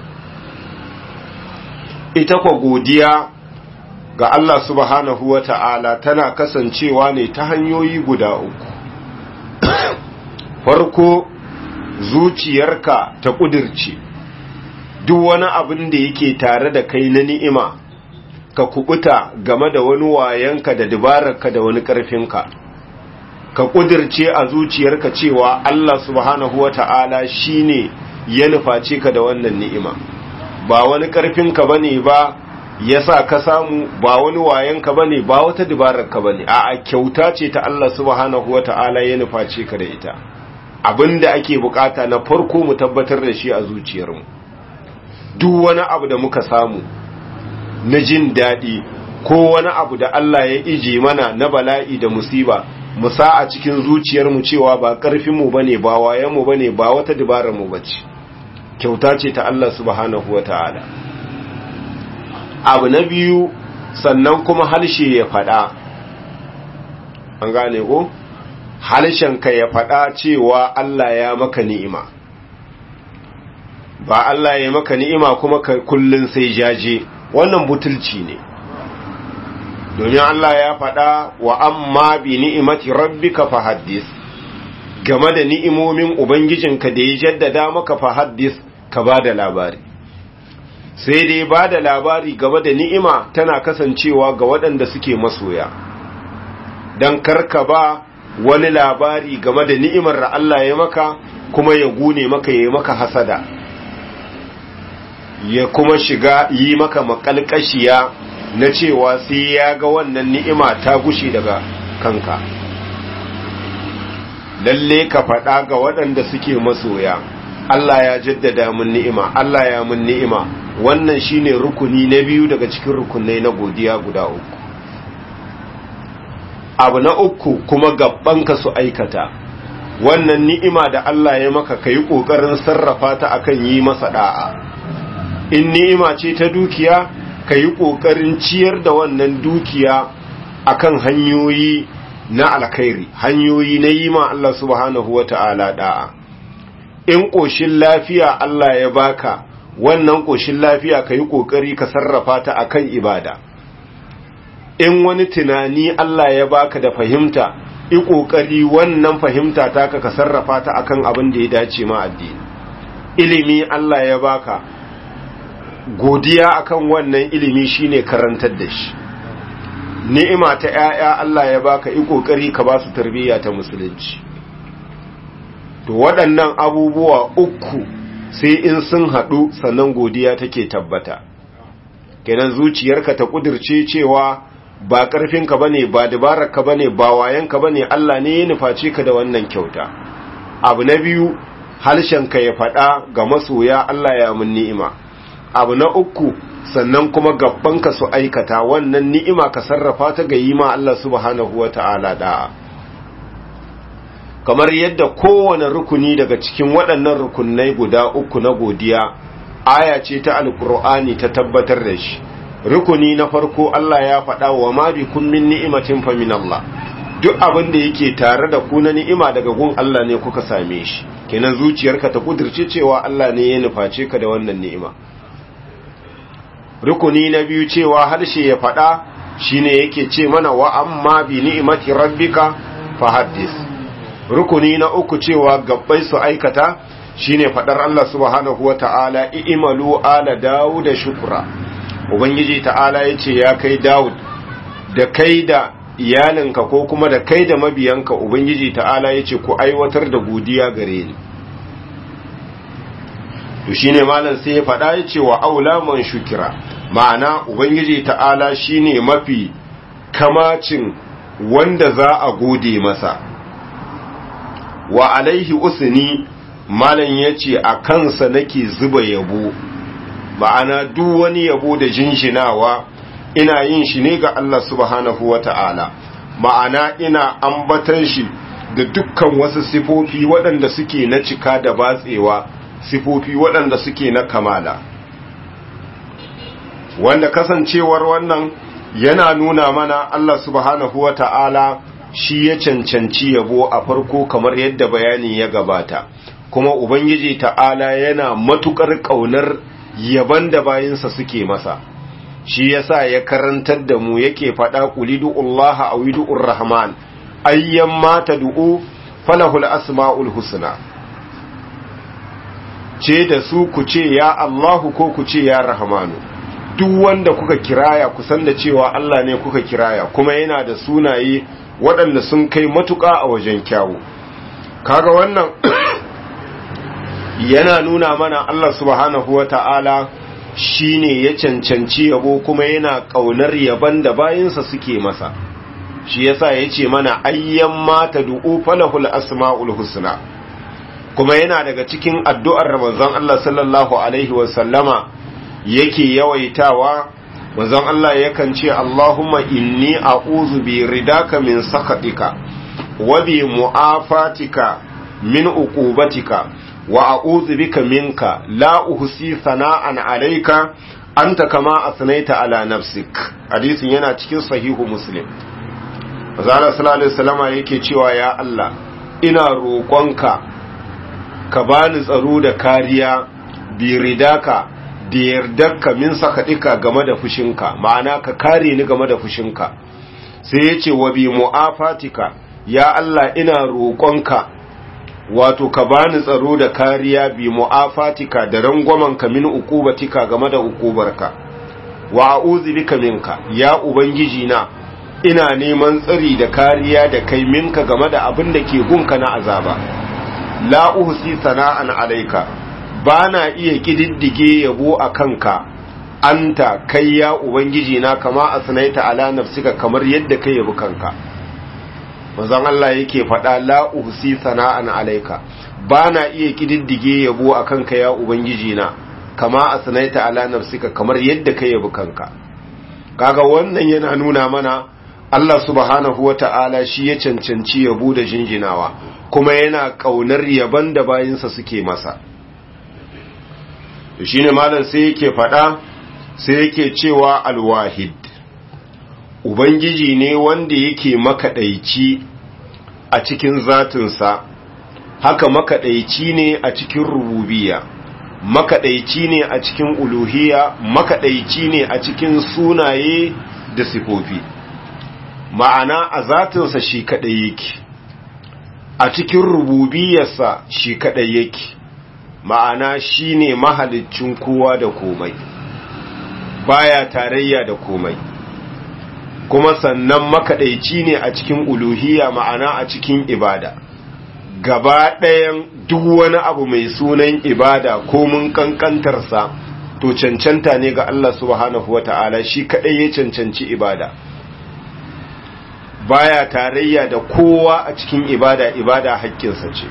ita kwa godiya ga Allah subhanahu wa ta'ala tana kasancewa ne ta hanyoyi guda uku. Farko, zuciyarka ta ƙudirce, duk wani abin da yake tare da kai na ni'ima, ka kubuta game da wani wayanka da dabararka da wani ƙarfinka. Ka ƙudirce a zuciyarka cewa Allah subhanahu wa ta'ala shi ne ya nuface ka da wannan ni'ima, ba wani ƙarfinka ba ne ba. yasa ka samu ba wani wayanka bane ba wata dabararka bane a'a kyauta ce ta Allah subhanahu wataala ya nuface ka da ita abinda ake bukata na farko mu tabbatar da shi a zuciyarmu duk wani abu da muka samu na jin daɗi ko wani abu da Allah ya ije mana na bala'i da musiba mu sa a cikin zuciyarmu cewa ba ƙarfinmu bane ba wayanmu bane ba wata dabararmu bace kyauta ce ta Allah subhanahu wataala abu na biyu sannan kuma harshe ya faɗa an gane ko harshenka ya faɗa cewa Allah ya maka ni'ima ba Allah ya maka ni'ima kuma ka kullun sai jaje wannan butulci ne domin Allah ya faɗa wa amma bi ni'imati rabbika fahaddis game da ni'imomin ubangijinka da ya jaddada maka fahaddis ka ba da labari sai dai ba da labari game da ni'ima tana kasancewa ga waɗanda suke masoya don karka ba wani labari game da ni'imar da Allah ya maka kuma ya gune maka ya yi maka hasada ya kuma shiga yi maka makalkashiya na cewa sai ya ga wannan ni'ima ta gushe daga kanka lalle ka faɗa ga waɗanda suke masoya Allah ya jaddada mun ni'ima Allah ya mun ni'ima wannan shine rukuni na biyu daga cikin rukunai na godiya guda uku abu na uku kuma gabbanka su aikata wannan ni'ima da Allah ya maka kai kokarin sarrafa ta akan yi masa da'a in ni'ima ce ta dukiya kai kokarin ciyar da wannan dukiya akan hanyoyi na alkhairi hanyoyi na yi ma Allah subhanahu wata'ala da'a in koshin lafiya Allah ya baka wannan koshin lafiya kai kokari ka sarrafa ta akan ibada in wani tunani Allah ya baka da fahimta i kokari wannan fahimta taka ka sarrafa ta akan abin da ya dace ma addini ilimi Allah ya baka godiya akan wannan ilimi shine karantar da shi ni'ima ta ƴaƴa Allah ya baka i kokari ka ba su tarbiyya ta musulunci to waɗannan abubuwa uku sai in sun haɗu sannan godiya take tabbata kenan zuciyarka ta kudirce cewa ba ƙarfinka bane ba dabararka bane ba wayanka bane Allah ne ya nufaci ka da wannan kyauta abu na biyu harshenka ya faɗa ga masoya Allah ya mun ni'ima abu na uku sannan kuma gabbanka su aikata wannan ni'ima ka sarrafa ta ga yi ma Allah subhanahu wata'ala da'a kamar yadda kowane rukuni daga cikin waɗannan rukunai guda uku na godiya aya ce ta alkur'ani ta tabbatar da shi rukuni na farko Allah ya faɗa wa ma bi kun min ni'imatin fa min Allah duk abin da yake tare da ku na ni'ima daga gun Allah ne kuka same shi kenan zuciyarka ta kudirce cewa Allah ne ya nuface ka da wannan ni'ima rukuni na biyu cewa harshe ya faɗa shine yake ce mana wa amma bi ni'imati rabbika fa haddis rukuni na uku cewa gabbai su aikata shine fadar Allah subhanahu wata'ala i'malu ala Dawud shukra ubangiji ta'ala yace ya kai Dawud da kai da iyalinka ko kuma da kai da mabiyanka ubangiji ta'ala yace ku aiwatar da godiya gare ni to shine malam sai ya fada yace wa aula man shukira ma'ana ubangiji ta'ala shine mafi kamacin wanda za a gode masa wa alaihi usni malam yace a kansa nake zuba yabo ma'ana duk wani yabo da jinjinawa ina yin shi ne ga Allah subhanahu wata'ala ma'ana ina ambatan shi da dukkan wasu sifofi waɗanda suke na cika da batsewa sifofi waɗanda suke na kamala wanda kasancewar wannan yana nuna mana Allah subhanahu wata'ala shi ya cancanci yabo a farko kamar yadda bayani ya gabata kuma ubangiji ta'ala yana matukar kaunar yaban da bayinsa suke masa shi yasa ya karantar da mu yake faɗa qulidu Allah aw widur rahman ayyan ma tad'u falahul asmaul husna ce da su ku ce ya Allahu ko ku ce ya rahmanu duk wanda kuka kiraya ku san da cewa Allah ne kuka kiraya kuma yana da sunaye waɗanda sun kai matuƙa a wajen kyawu kaga wannan yana nuna mana Allah subhanahu wata'ala shine ya cancanci yabo kuma yana ƙaunar yaban da bayinsa suke masa shi yasa yace mana ayyan mata du'u falahul asmaul husna kuma yana daga cikin addu'ar manzon Allah sallallahu alaihi wasallama yake yawaitawa manzon Allah yakan ce Allahumma inni a'udhu bi ridaka min sakatika wa bi mu'afatika min uqubatika wa a'udhu bika minka la uhsi sana'an alayka anta kama asnaita ala nafsik hadisin yana cikin sahihu muslim manzon Allah sallallahu alaihi wasallama yake cewa ya Allah ina roƙonka ka bani tsaro da kariya bi ridaka da yardarka min sakaɗika game da fushinka ma'ana ka kare ni game da fushinka sai ya ce wa bi mu'afatika ya Allah ina roƙonka wato ka bani tsaro da kariya bi mu'afatika da rangwamanka min uqubatika game da uqubarka wa a'udhu bika minka ya ubangiji na ina neman tsari da kariya da kai minka game da abin da ke gunka na azaba la uhsi sana'an alayka bana iya kididdige yabo a kanka anta kai ya ubangiji na kama asnaita ala nafsika kamar yadda kai yabi kanka manzon Allah yake faɗa la uhsi sana'an alayka bana iya kididdige yabo a kanka ya ubangiji na kama asnaita ala nafsika kamar yadda kai yabi kanka kaga wannan yana nuna mana Allah subhanahu wata'ala shi ya cancanci yabo da jinjinawa kuma yana kaunar yaban da bayinsa suke masa shine malam sai yake faɗa sai yake cewa alwahid ubangiji ne wanda yake makaɗaici a cikin zatinsa haka makaɗaici ne a cikin rububiya makaɗaici ne a cikin uluhiya makaɗaici ne a cikin sunaye da sifofi ma'ana a zatinsa shi kaɗai yake a cikin rububiyarsa shi kaɗai yake ma'ana shi ne mahalicin kowa da komai baya tarayya da komai kuma sannan makaɗaici ne a cikin uluhiya ma'ana a cikin ibada gaba ɗayan duk wani abu mai sunan ibada ko mun kankantarsa to cancanta ne ga Allah subhanahu wa ta'ala shi kaɗai ya cancanci ibada baya tarayya da kowa a cikin ibada ibada haƙƙinsa ce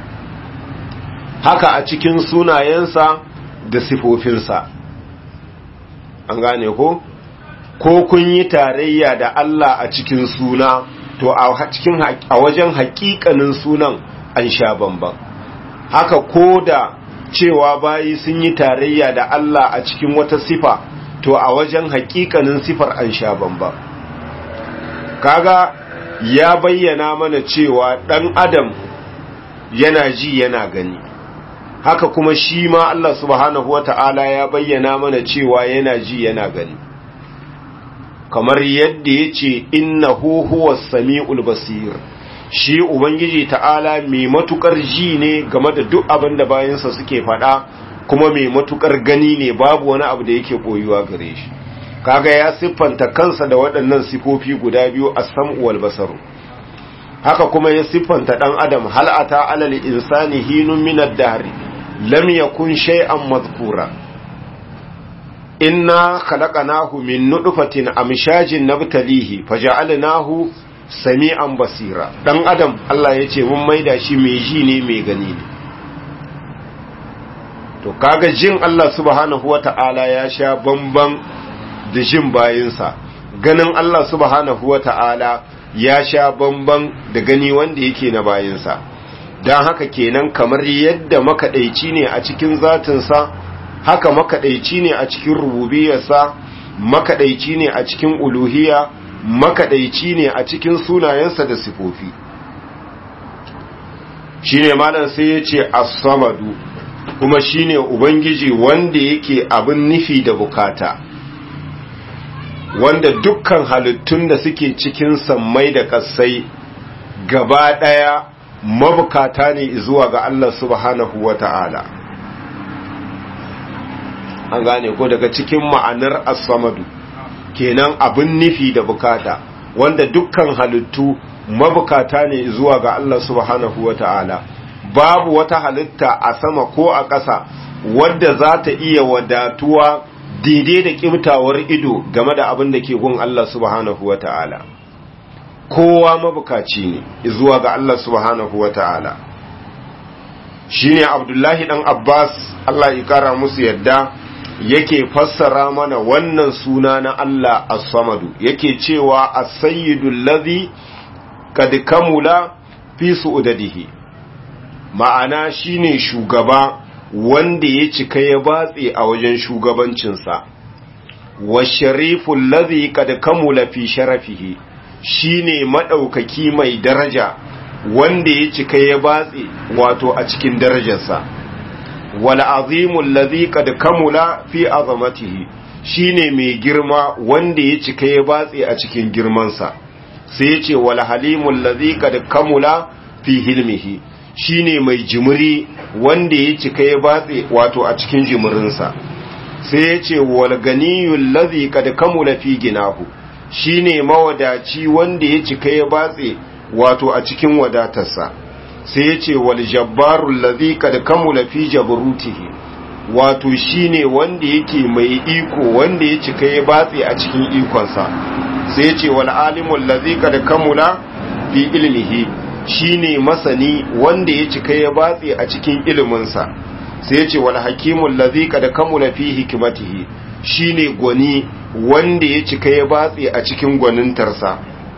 haka a cikin sunayensa da sifofinsa an gane ko ko kun yi tarayya da Allah a cikin suna to a cikin a wajen haƙiƙanin sunan an sha bamban haka ko da cewa bayi sun yi tarayya da Allah a cikin wata sifa to a wajen haƙiƙanin sifar an sha bamban kaga ya bayyana mana cewa ɗan adam yana ji yana gani haka kuma shi ma Allah subhanahu wata'ala ya bayyana mana cewa yana ji yana gani kamar yadda ya ce innahu huwa sami'ul basir shi ubangiji ta'ala mai matukar ji ne game da duk abin da bayansa suke faɗa kuma mai matukar gani ne babu wani abu da yake boyuwa gare shi kaga ya siffanta kansa da waɗannan sifofi guda biyu as-sam'u wal basaru haka kuma ya siffanta dan adam hal ata alal insani hinun min ad-dahr lam yakun shay'an madhkura inna khalaqnahu min nutfatin amshajin nabtalihi faja'alnahu sami'an basira dan adam Allah yace mun maida shi mai ji ne mai gani ne to kaga jin Allah subhanahu wata'ala ya sha bamban da jin bayinsa ganin Allah subhanahu wata'ala ya sha bamban da gani wanda yake na bayinsa don haka kenan kamar yadda makaɗaici ne a cikin zatinsa haka makaɗaici ne a cikin rububiyarsa makaɗaici ne a cikin uluhiya makaɗaici ne a cikin sunayensa da sifofi shine malam sai ya ce as-samadu kuma shine ubangiji wanda yake abin nufi da bukata wanda dukkan halittun da suke cikin sammai da ƙasai gaba ɗaya mabukata ne zuwa ga Allah subhanahu wa ta'ala an gane ko daga cikin ma'anar as-samadu kenan abin nufi da bukata wanda dukkan halittu mabukata ne zuwa ga Allah subhanahu wa ta'ala babu wata halitta a sama ko a ƙasa wadda za ta iya wadatuwa daidai da ƙibtawar ido game da abin da ke gun Allah subhanahu wa ta'ala kowa mabukaci ne zuwa ga Allah subhanahu wa ta'ala shi ne abdullahi ɗan abbas Allah ya ƙara musu yadda yake fassara mana wannan suna na Allah as-samadu yake cewa as-sayyidul ladhi kad kamula fi su'udadihi ma'ana shine shugaba wanda ya cika ya batse a wajen shugabancinsa wa shariful ladhi kad kamula fi sharafihi shine madaukaki mai daraja wanda ya cika ya batse wato a cikin darajarsa wal azimul ladhi kad kamula fi azamatihi shine mai girma wanda ya cika ya batse a cikin girmansa sai ya ce wal halimul ladhi kad kamula fi hilmihi shine mai jimiri wanda ya cika ya batse wato a cikin jimirinsa sai ya ce wal ganiyul ladhi kad kamula fi ginahu shine mawadaci wanda ya cika ya batse wato a cikin wadatarsa sai ya ce wal jabbarul ladhi kad kamula fi jabrutihi wato shine wanda yake mai iko wanda ya cika ya batse a cikin ikonsa sai ya ce wal alimul ladhi kad kamula fi ilmihi shine masani wanda ya cika ya batse a cikin iliminsa sai ya ce wal hakimul ladhi kad kamula fi hikmatihi shine gwani wanda ya cika ya batse a cikin gwanintarsa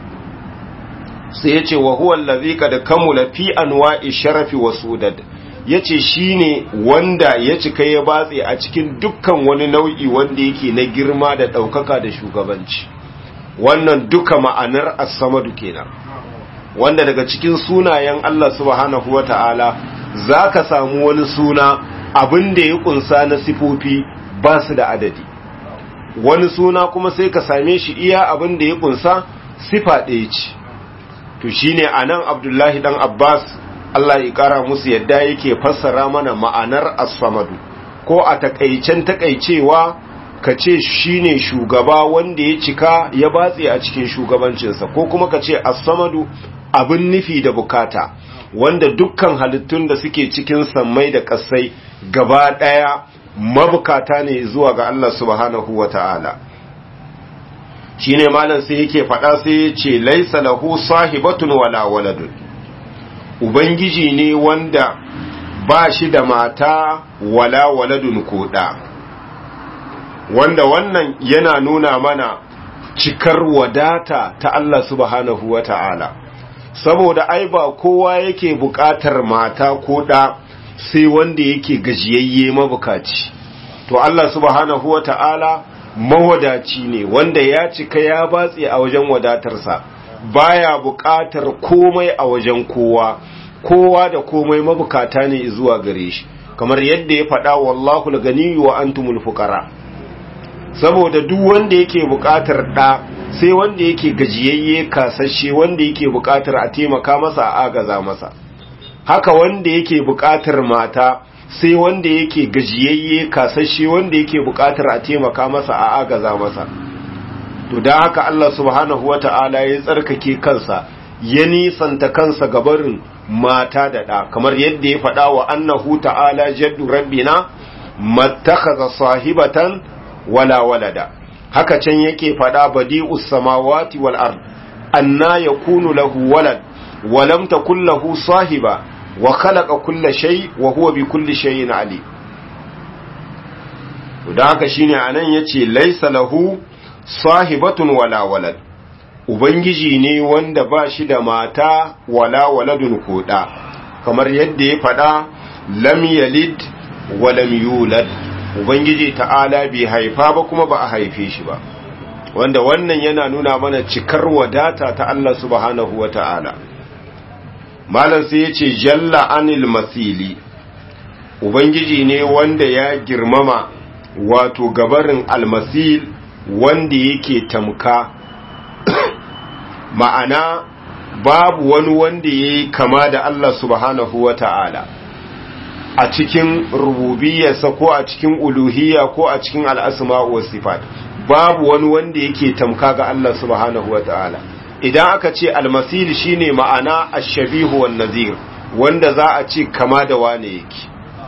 sai ya ce wa huwa allazi kad kamula fi anwa'i sharafi wa sudad yace shine wanda ya cika ya batse a cikin dukkan wani nau'i wanda yake na girma da daukaka da shugabanci wannan duka ma'anar as-samadu kenan wanda daga cikin sunayen Allah subhanahu wata'ala zaka samu wani suna abin da ya kunsa na sifofi ba su da adadi wani suna kuma sai ka same shi iya abin da ya kunsa sifa ɗaya ce to shine anan Abdullahi dan Abbas Allah ya kara musu yadda yake fassara mana ma'anar as-samadu ko a takaicen takaicewa ka ce shine shugaba wanda ya cika ya batse a cikin shugabancinsa ko kuma ka ce as-samadu abin nufi da bukata wanda dukkan halittun da suke cikin sammai da kasai gaba daya mabukata ne zuwa ga Allah subhanahu wata'ala shine malam sai yake faɗa sai ya ce laisa lahu sahibatun wala waladun ubangiji ne wanda ba shi da mata wala waladun koda wanda wannan yana nuna mana cikar wadata ta Allah subhanahu wata'ala saboda ai ba kowa yake buƙatar mata ko da sai wanda yake gajiyayye mabukaci to Allah subhanahu wata'ala mawadaci ne wanda ya cika ya batse a wajen wadatarsa baya buƙatar komai a wajen kowa kowa da komai mabukata ne zuwa gare shi kamar yadda ya faɗa wallahu al-ganiyyu wa antumul fuqara saboda duk wanda yake buƙatar ɗa sai wanda yake gajiyayye kasashe wanda yake buƙatar a taimaka masa a agaza masa haka wanda yake buƙatar mata sai wanda yake gajiyayye kasashe wanda yake buƙatar a taimaka masa a agaza masa to da haka Allah subhanahu wata'ala ya tsarkake kansa ya nisanta kansa gabarin mata da ɗa kamar yadda ya faɗa wa annahu ta'ala jaddu rabbina mattakhadha sahibatan wala walada haka can yake faɗa badi'us samawati wal ard anna yakunu lahu walad wa lam takul lahu sahiba wa khalaqa kulla shay wa huwa bi kulli shay'in ali da haka shine anan yace laysa lahu sahibatun wala walad ubangiji ne wanda ba shi da mata wala waladun koda kamar yadda ya faɗa lam yalid wa lam yulad ubangiji ta'ala bai haifa ba kuma ba a haife shi ba wanda wannan yana nuna mana cikar wadata ta Allah subhanahu wa ta'ala malam sai ya ce jalla anil masili ubangiji ne wanda ya girmama wato gabarin almasil wanda yake tamka ma'ana babu wani wanda ya yi kama da Allah subhanahu wa ta'ala a cikin rububiyarsa ko a cikin uluhiyya ko a cikin al'asma'u wa sifat babu wani wanda yake tamka ga Allah subhanahu wa ta'ala idan aka ce almasil shine ma'ana ashabihu wan nazir wanda za a ce kama da wane yake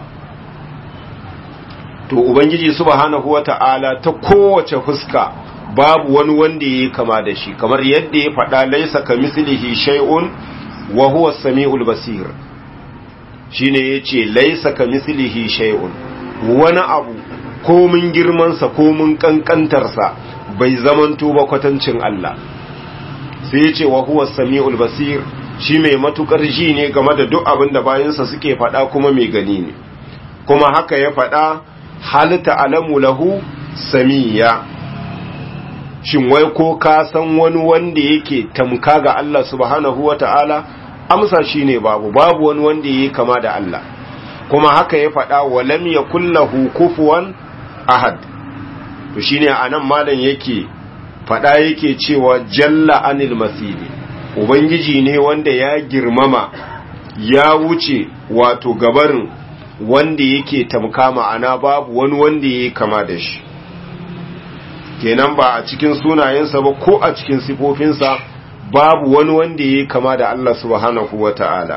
to ubangiji subhanahu wa ta'ala ta kowace fuska babu wani wanda yake kama da shi kamar yadda ya faɗa laisa kamislihi shay'un wa huwa as-sami'ul basir shine yace laisa kamislihi shay'un wani abu komin girmansa komin kankantarsa bai zamanto ba kwatancin Allah sai yace wa huwa as-sami'ul basir shi mai matukar ji ne game da duk abin da bayansa suke faɗa kuma mai gani ne kuma haka ya faɗa hal ta'lamu lahu samiya shin wai ko ka san wani wanda yake tamka ga Allah subhanahu wata'ala amsa shine babu babu wani wanda yake kama da Allah kuma haka ya faɗa wa lam yakul lahu kufuwan ahad to shine anan malam yake faɗa yake cewa jalla anil masili ubangiji ne wanda ya girmama ya wuce wato gabarin wanda yake tamka ma'ana babu wani wanda ya kama da shi kenan ba a cikin sunayensa ba ko a cikin sifofinsa babu wani wanda ya kama da Allah subhanahu wa ta'ala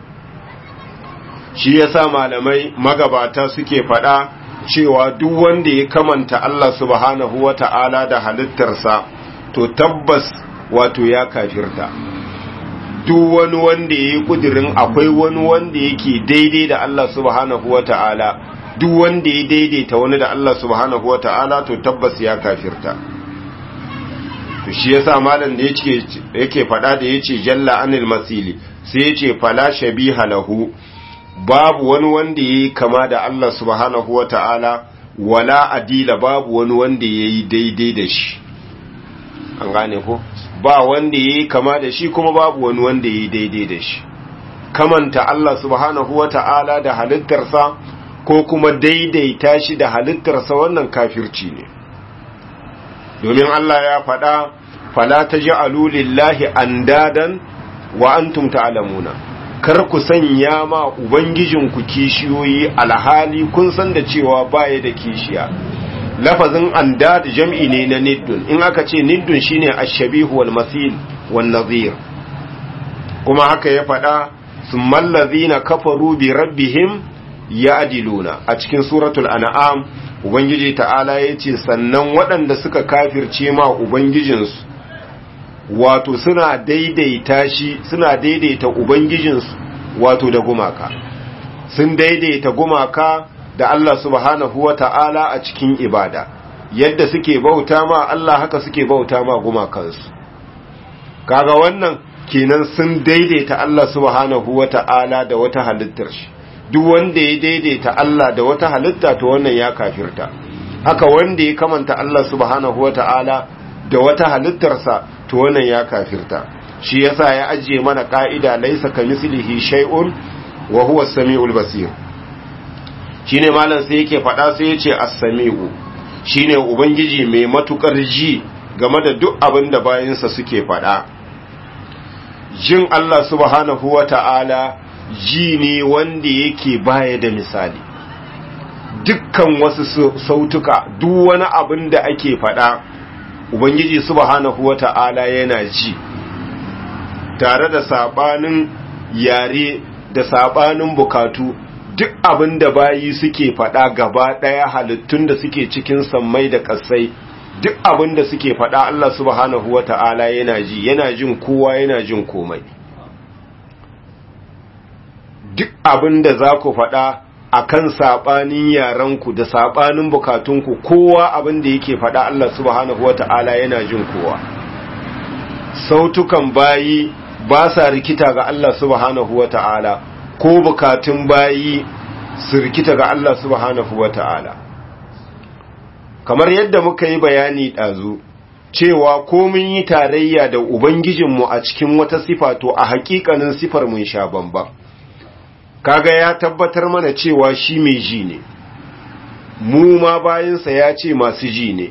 shi yasa malamai magabata suke faɗa cewa duk wanda ya kamanta Allah subhanahu wa ta'ala da halittarsa to tabbas wato ya kafirta duk wani wanda ya yi ƙudirin akwai wani wanda yake daidai da Allah subhanahu wa ta'ala duk wanda ya daidaita wani da Allah subhanahu wa ta'ala to tabbas ya kafirta to shi yasa malam da yake yake faɗa da yace jalla anil masili sai yace fala shabiha lahu babu wani wanda yayi kama da Allah subhanahu wa ta'ala wala adila babu wani wanda yayi daidai da shi an gane ko ba wanda yayi kama da shi kuma babu wani wanda yayi daidai da shi kamanta Allah subhanahu wata'ala da halittarsa ko kuma daidaita shi da halittarsa wannan kafirci ne domin Allah ya faɗa fala taj'alu lillahi andadan wa antum ta'lamuna kar ku sanya ma ubangijinku kishiyoyi alhali kun san da cewa baya da kishiya lafazin andad jam'i ne na niddun in aka ce niddun shine ash-shabihu wal masil wan nadhir kuma haka ya faɗa summal ladhina kafaru bi rabbihim ya'diluna a cikin suratul an'am ubangiji ta'ala yace sannan waɗanda suka kafirce ma ubangijinsu wato suna daidaita shi suna daidaita ubangijinsu wato da gumaka sun daidaita gumaka da Allah subhanahu wa ta'ala a cikin ibada yadda suke bauta ma Allah haka suke bauta ma gumakansu kaga wannan kenan sun daidaita Allah subhanahu wa ta'ala da wata halittar shi duk wanda ya daidaita Allah da wata halitta to wannan ya kafirta haka wanda ya kamanta Allah subhanahu wa ta'ala da wata halittarsa to wannan ya kafirta shi yasa ya ajiye mana ka'ida laisa kamislihi shay'un wa huwa as-sami'ul basir shine malam sai yake faɗa sai yace as-sami'u shine ubangiji mai matukar ji game da duk abin da bayinsa suke faɗa jin Allah subhanahu wata'ala ji ne wanda yake baya da misali dukkan wasu sautuka duk wani abin da ake faɗa ubangiji subhanahu wata'ala yana ji tare da sabanin yare da sabanin bukatu duk abin da bayi suke faɗa gaba ɗaya halittun da suke cikin sammai da ƙasai duk abin da suke faɗa Allah subhanahu wata'ala yana ji yana jin kowa yana jin komai duk abin da za ku faɗa a kan saɓanin yarenku da saɓanin bukatunku kowa abin da yake faɗa Allah subhanahu wata'ala yana jin kowa sautukan bayi ba sa rikita ga Allah subhanahu wata'ala ko bukatun bayi su rikita ga Allah subhanahu wata'ala kamar yadda muka yi bayani ɗazu cewa ko mun yi tarayya da Ubangijinmu a cikin wata sifa to a hakikanin sifar mun sha bamba kaga ya tabbatar mana cewa shi mai ji ne mu ma bayansa ya ce masu ji ne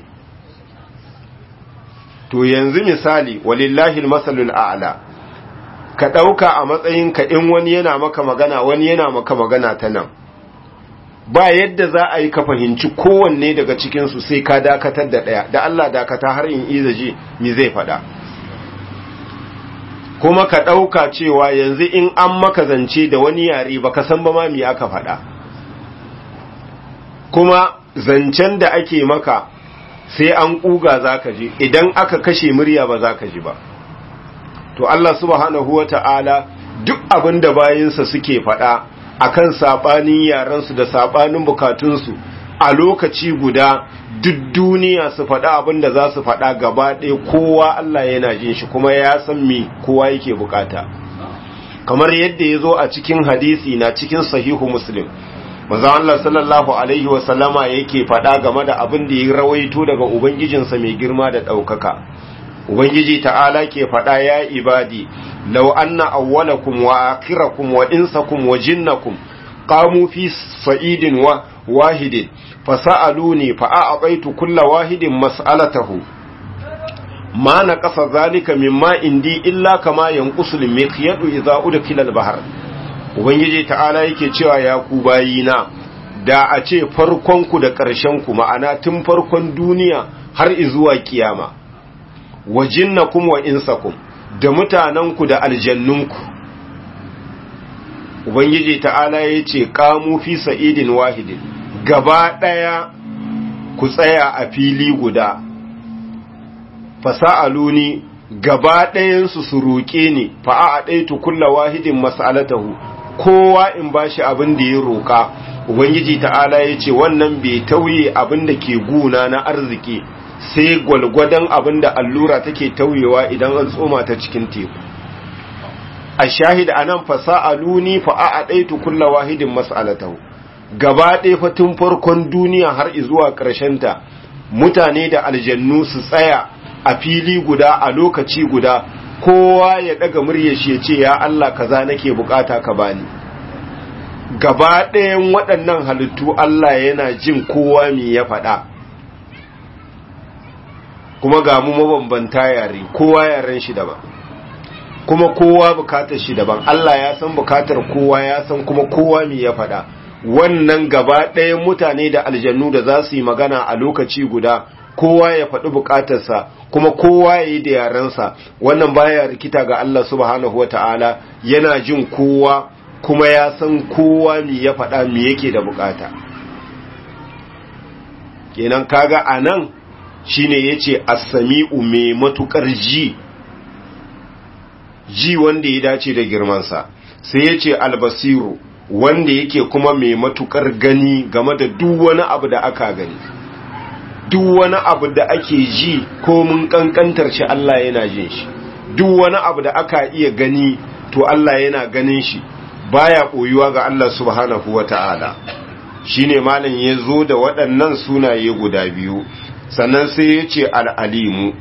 to yanzu misali walillahi masalul a'la ka ɗauka a matsayin ka in wani yana maka magana wani yana maka magana ta nan ba yadda za a yi ka fahimci kowanne daga cikinsu sai ka dakatar da ɗaya da Allah dakata har in iza ji mi zai faɗa kuma ka ɗauka cewa yanzu in an maka zance da wani yare ba ka san ba ma mi aka faɗa kuma zancen da ake maka sai an ƙuga za ka ji idan aka kashe murya ba za ka ji ba to Allah subhanahu wa ta'ala duk abin da bayinsa suke faɗa akan saɓanin yarensu da saɓanin bukatunsu a lokaci guda duk duniya su faɗa abin da za su faɗa gaba ɗaya kowa Allah yana jin shi kuma ya san me kowa yake bukata kamar yadda ya zo a cikin hadisi na cikin sahihu muslim maza Allah sallallahu alaihi wasallama yake faɗa game da abin da ya rawaito daga ubangijinsa mai girma da ɗaukaka ubangiji ta'ala ke faɗa ya ibadi law anna awwalakum wa akhirakum wa insakum wa jinnakum qamu fi sa'idin wa wahidin fasa'aluni fa a'taitu kulla wahidin mas'alatahu ma naqasa zalika mimma indi illa kama yanqusu al-miqyadu idha udkhila al-bahr ubangiji ta'ala yake cewa ya ku bayina da a ce farkonku da ƙarshenku ma'ana tun farkon duniya har izuwa kiyama wa jinnakum wa insakum da mutanenku da aljannunku ubangiji ta'ala ya ce kamu fi sa'idin wahidin gaba ɗaya ku tsaya a fili guda fasa'aluni gaba ɗayansu su roƙe ni fa'a a ɗaitu kulla wahidin mas'alatahu kowa in ba shi abin da ya roƙa ubangiji ta'ala ya ce wannan bai tauye abin da ke guna na arziki sai gwalgwadon abin da allura take tauyewa idan an tsoma ta cikin teku a shahid a nan fasa'aluni fa'a a ɗaitu kulla wahidin mas'alatahu gaba ɗaya fatin farkon duniya har zuwa ta mutane da aljannu su tsaya a fili guda a lokaci guda kowa ya ɗaga murya shi ya ce ya Allah kaza nake bukata ka bani gaba ɗayan waɗannan halittu Allah yana jin kowa me ya faɗa kuma ga mu mabambanta yare kowa yaren shi daban kuma kowa bukatar shi daban Allah ya san bukatar kowa ya san kuma kowa me ya faɗa wannan gaba ɗayan mutane da aljannu da za su yi magana a lokaci guda kowa ya faɗi bukatarsa kuma kowa ya yi da yarensa wannan baya rikita ga Allah subhanahu wa ta'ala yana jin kowa kuma ya san kowa me ya faɗa me yake da bukata kenan kaga a nan shine yace as-sami'u mai matukar ji ji wanda ya dace da girmansa sai yace al-basiru wanda yake kuma mai matukar gani game da duk wani abu da aka gani duk wani abu da ake ji ko mun kankantar shi Allah yana jin shi duk wani abu da aka iya gani to Allah yana ganin shi baya koyuwa ga Allah subhanahu wata'ala shine malam ya zo da waɗannan sunaye guda biyu sannan sai ya ce al'alimu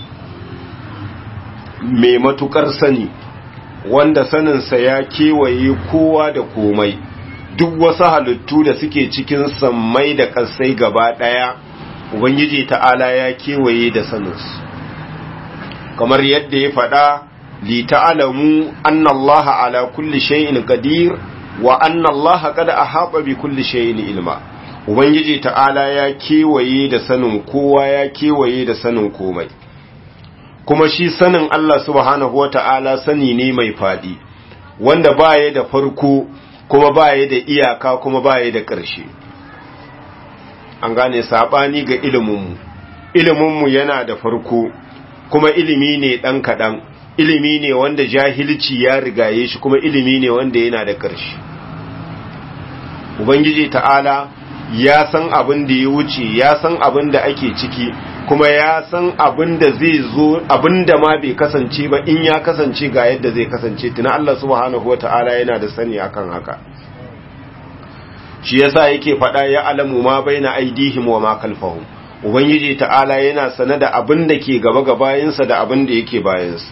mai matukar sani wanda saninsa ya kewaye kowa da komai duk wasu halittu da suke cikin sammai da ƙasai gaba ɗaya ubangiji ta'ala ya kewaye da saninsu kamar yadda ya faɗa li ta'alamu annallaha ala kulli shay'in qadir wa annallaha qad ahata bi kulli shay'in ilma ubangiji ta'ala ya kewaye da sanin kowa ya kewaye da sanin komai kuma shi sanin Allah subhanahu wata'ala sani ne mai fadi wanda baya da farko kuma baya da iyaka kuma baya da ƙarshe an gane sabani ga iliminmu iliminmu yana da farko kuma ilimi ne ɗan kaɗan ilimi ne wanda jahilci ya rigaye shi kuma ilimi ne wanda yana da ƙarshe ubangiji ta'ala ya san abin da ya wuce ya san abin da ake ciki kuma ya san abin da zai zo abin da ma bai kasance ba in ya kasance ga yadda zai kasance tuna Allah subhanahu wata'ala yana da sani akan haka shi yasa yake faɗa ya alamu ma baina aidihim wa ma khalfahum ubangiji ta'ala yana sane da abin da ke gaba ga bayansa da abin da yake bayansa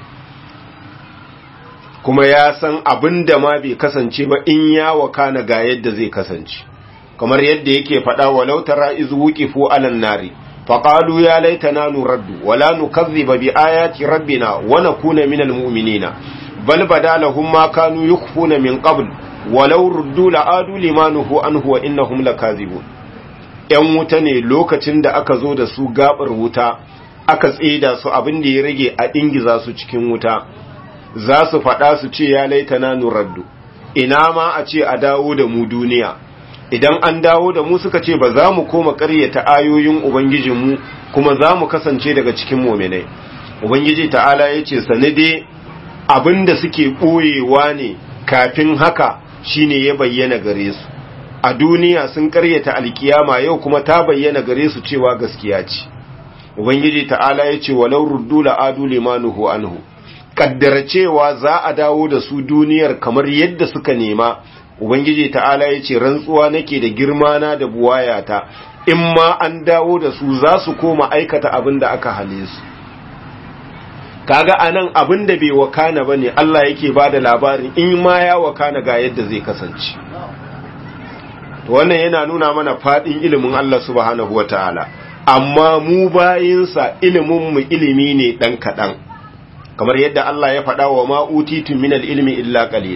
kuma ya san abin da ma bai kasance ba in ya wakana ga yadda zai kasance kamar yadda yake faɗa walau tara iz wuqifu alan nari faqalu ya laitana nuraddu wala nukazziba bi ayati rabbina wa nakuna minal mu'minina bal badalahum ma kanu yukhfuna min qabl walau ruddu la'adu limanuhu anhu wa innahum lakazibun yan wuta ne lokacin da aka zo da su gabar wuta aka tsida su abin da ya rage a dingiza su cikin wuta za su faɗa su ce ya laitana nuraddu ina ma a ce a dawo da mu duniya idan an dawo da mu suka ce ba za mu koma ƙaryata ayoyin ubangijinmu kuma za mu kasance daga cikin mominai ubangiji ta'ala ya ce sanade abin da suke ɓoyewa ne kafin haka shine ya bayyana gare su a duniya sun ƙaryata alkiyama yau kuma ta bayyana gare su cewa gaskiya ce ubangiji ta'ala ya ce walau ruddu la'adu limanuhu anhu kaddara cewa za a dawo da su duniyar kamar yadda suka nema ubangiji ta'ala ya ce rantsuwa nake da girmana da buwayata in ma an dawo da su za su koma aikata abin da aka hale su kaga anan abin da bai wakana bane Allah yake bada labarin in ma ya wakana ga yadda zai kasance to wannan yana nuna mana fadin ilimin Allah subhanahu wataala amma mu bayinsa ilimin mu ilimi ne dan kadan kamar yadda Allah ya faɗa wa ma utitu minal ilmi illa qalila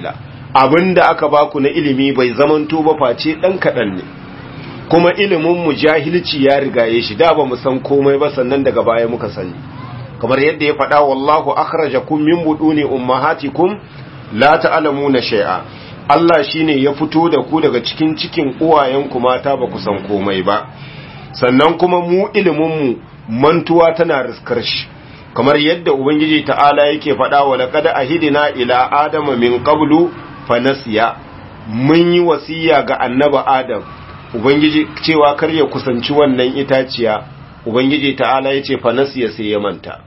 abinda aka baku na ilimi bai zamanto ba face dan kadan ne kuma ilimin mu jahilci ya rigaye shi da ba mu san komai ba sannan daga baya muka sani kamar yadda ya faɗa wallahu akhrajakum min buduni ummahatikum la ta'lamuna shay'a Allah shine ya fito da ku daga cikin cikin uwayenku mata ba ku san komai ba sannan kuma mu ilimin mu mantuwa tana riskar shi kamar yadda ubangiji ta'ala yake faɗa wa laqad ahidina ila adama min qablu fanasiya mun yi wasiya ga annaba adam ubangiji cewa kar ya kusanci wannan itaciya ubangiji ta'ala yace fanasiya sai ya manta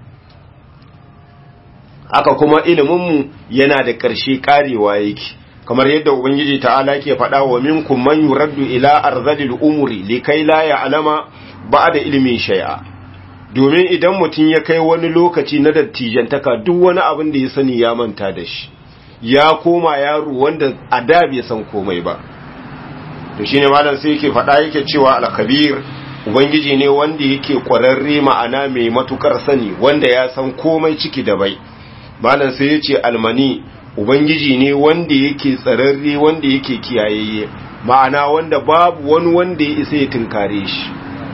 haka kuma iliminmu yana da ƙarshe ƙarewa yake kamar yadda ubangiji ta'ala ke faɗa wa minkum man yuraddu ila arzalil umuri likai la ya'lama ba'da ilmin shay'a domin idan mutum ya kai wani lokaci na dattijantaka duk wani abin da ya sani ya manta da shi ya koma yaro wanda a da bai san komai ba to shine malam sai yake faɗa yake cewa al-kabir ubangiji ne wanda yake kwararre ma'ana mai matukar sani wanda ya san komai ciki da bai malam sai ya ce almani ubangiji ne wanda yake tsararre wanda yake kiyayayye ma'ana wanda babu wani wanda ya isa ya tunkare shi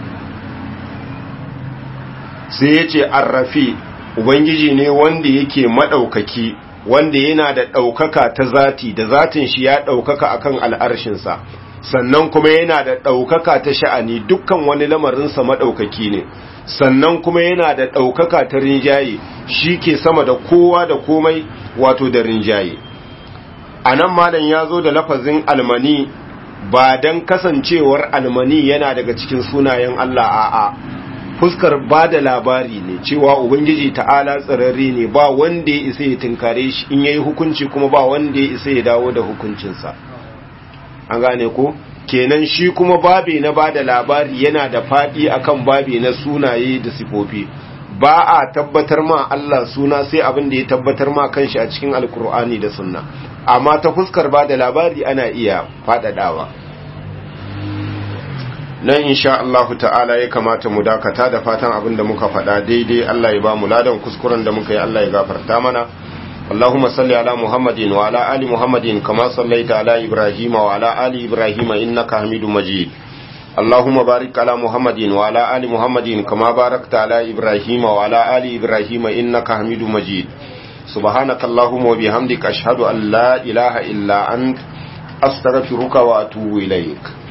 sai ya ce arrafi ubangiji ne wanda yake maɗaukaki wanda yana da ɗaukaka ta zati da zatin shi ya ɗaukaka akan al'arshinsa sannan kuma yana da ɗaukaka ta sha'ani dukkan wani lamarinsa maɗaukaki ne sannan kuma yana da ɗaukaka ta rinjaye shi ke sama da kowa da komai wato da rinjaye a nan malam ya zo da lafazin almani ba don kasancewar almani yana daga cikin sunayen Allah a'a fuskar ba da labari ne cewa ubangiji ta'ala tsirarri ne ba wanda ya isa ya tunkare shi in yayi hukunci kuma ba wanda ya isa ya dawo da hukuncinsa an gane ko kenan shi kuma babe na bada labari yana da fadi akan babe na sunaye da sifofi ba a tabbatar ma Allah suna sai abin da ya tabbatar ma kanshi a cikin alkur'ani da sunna amma ta fuskar bada labari ana iya fadadawa nan insha Allah ta'ala ya kamata mu dakata da fatan abin da muka faɗa daidai Allah ya ba mu ladan kuskuren da muka yi Allah ya gafarta mana اللهم صل على محمد وعلى آل محمد كما صليت على إبراهيم وعلى آل إبراهيم إنك حميد مجيد اللهم بارك على محمد وعلى آل محمد كما باركت على إبراهيم وعلى آل إبراهيم إنك حميد مجيد سبحانك اللهم وبحمدك أشهد أن لا إله إلا أنت أستغفرك وأتوب إليك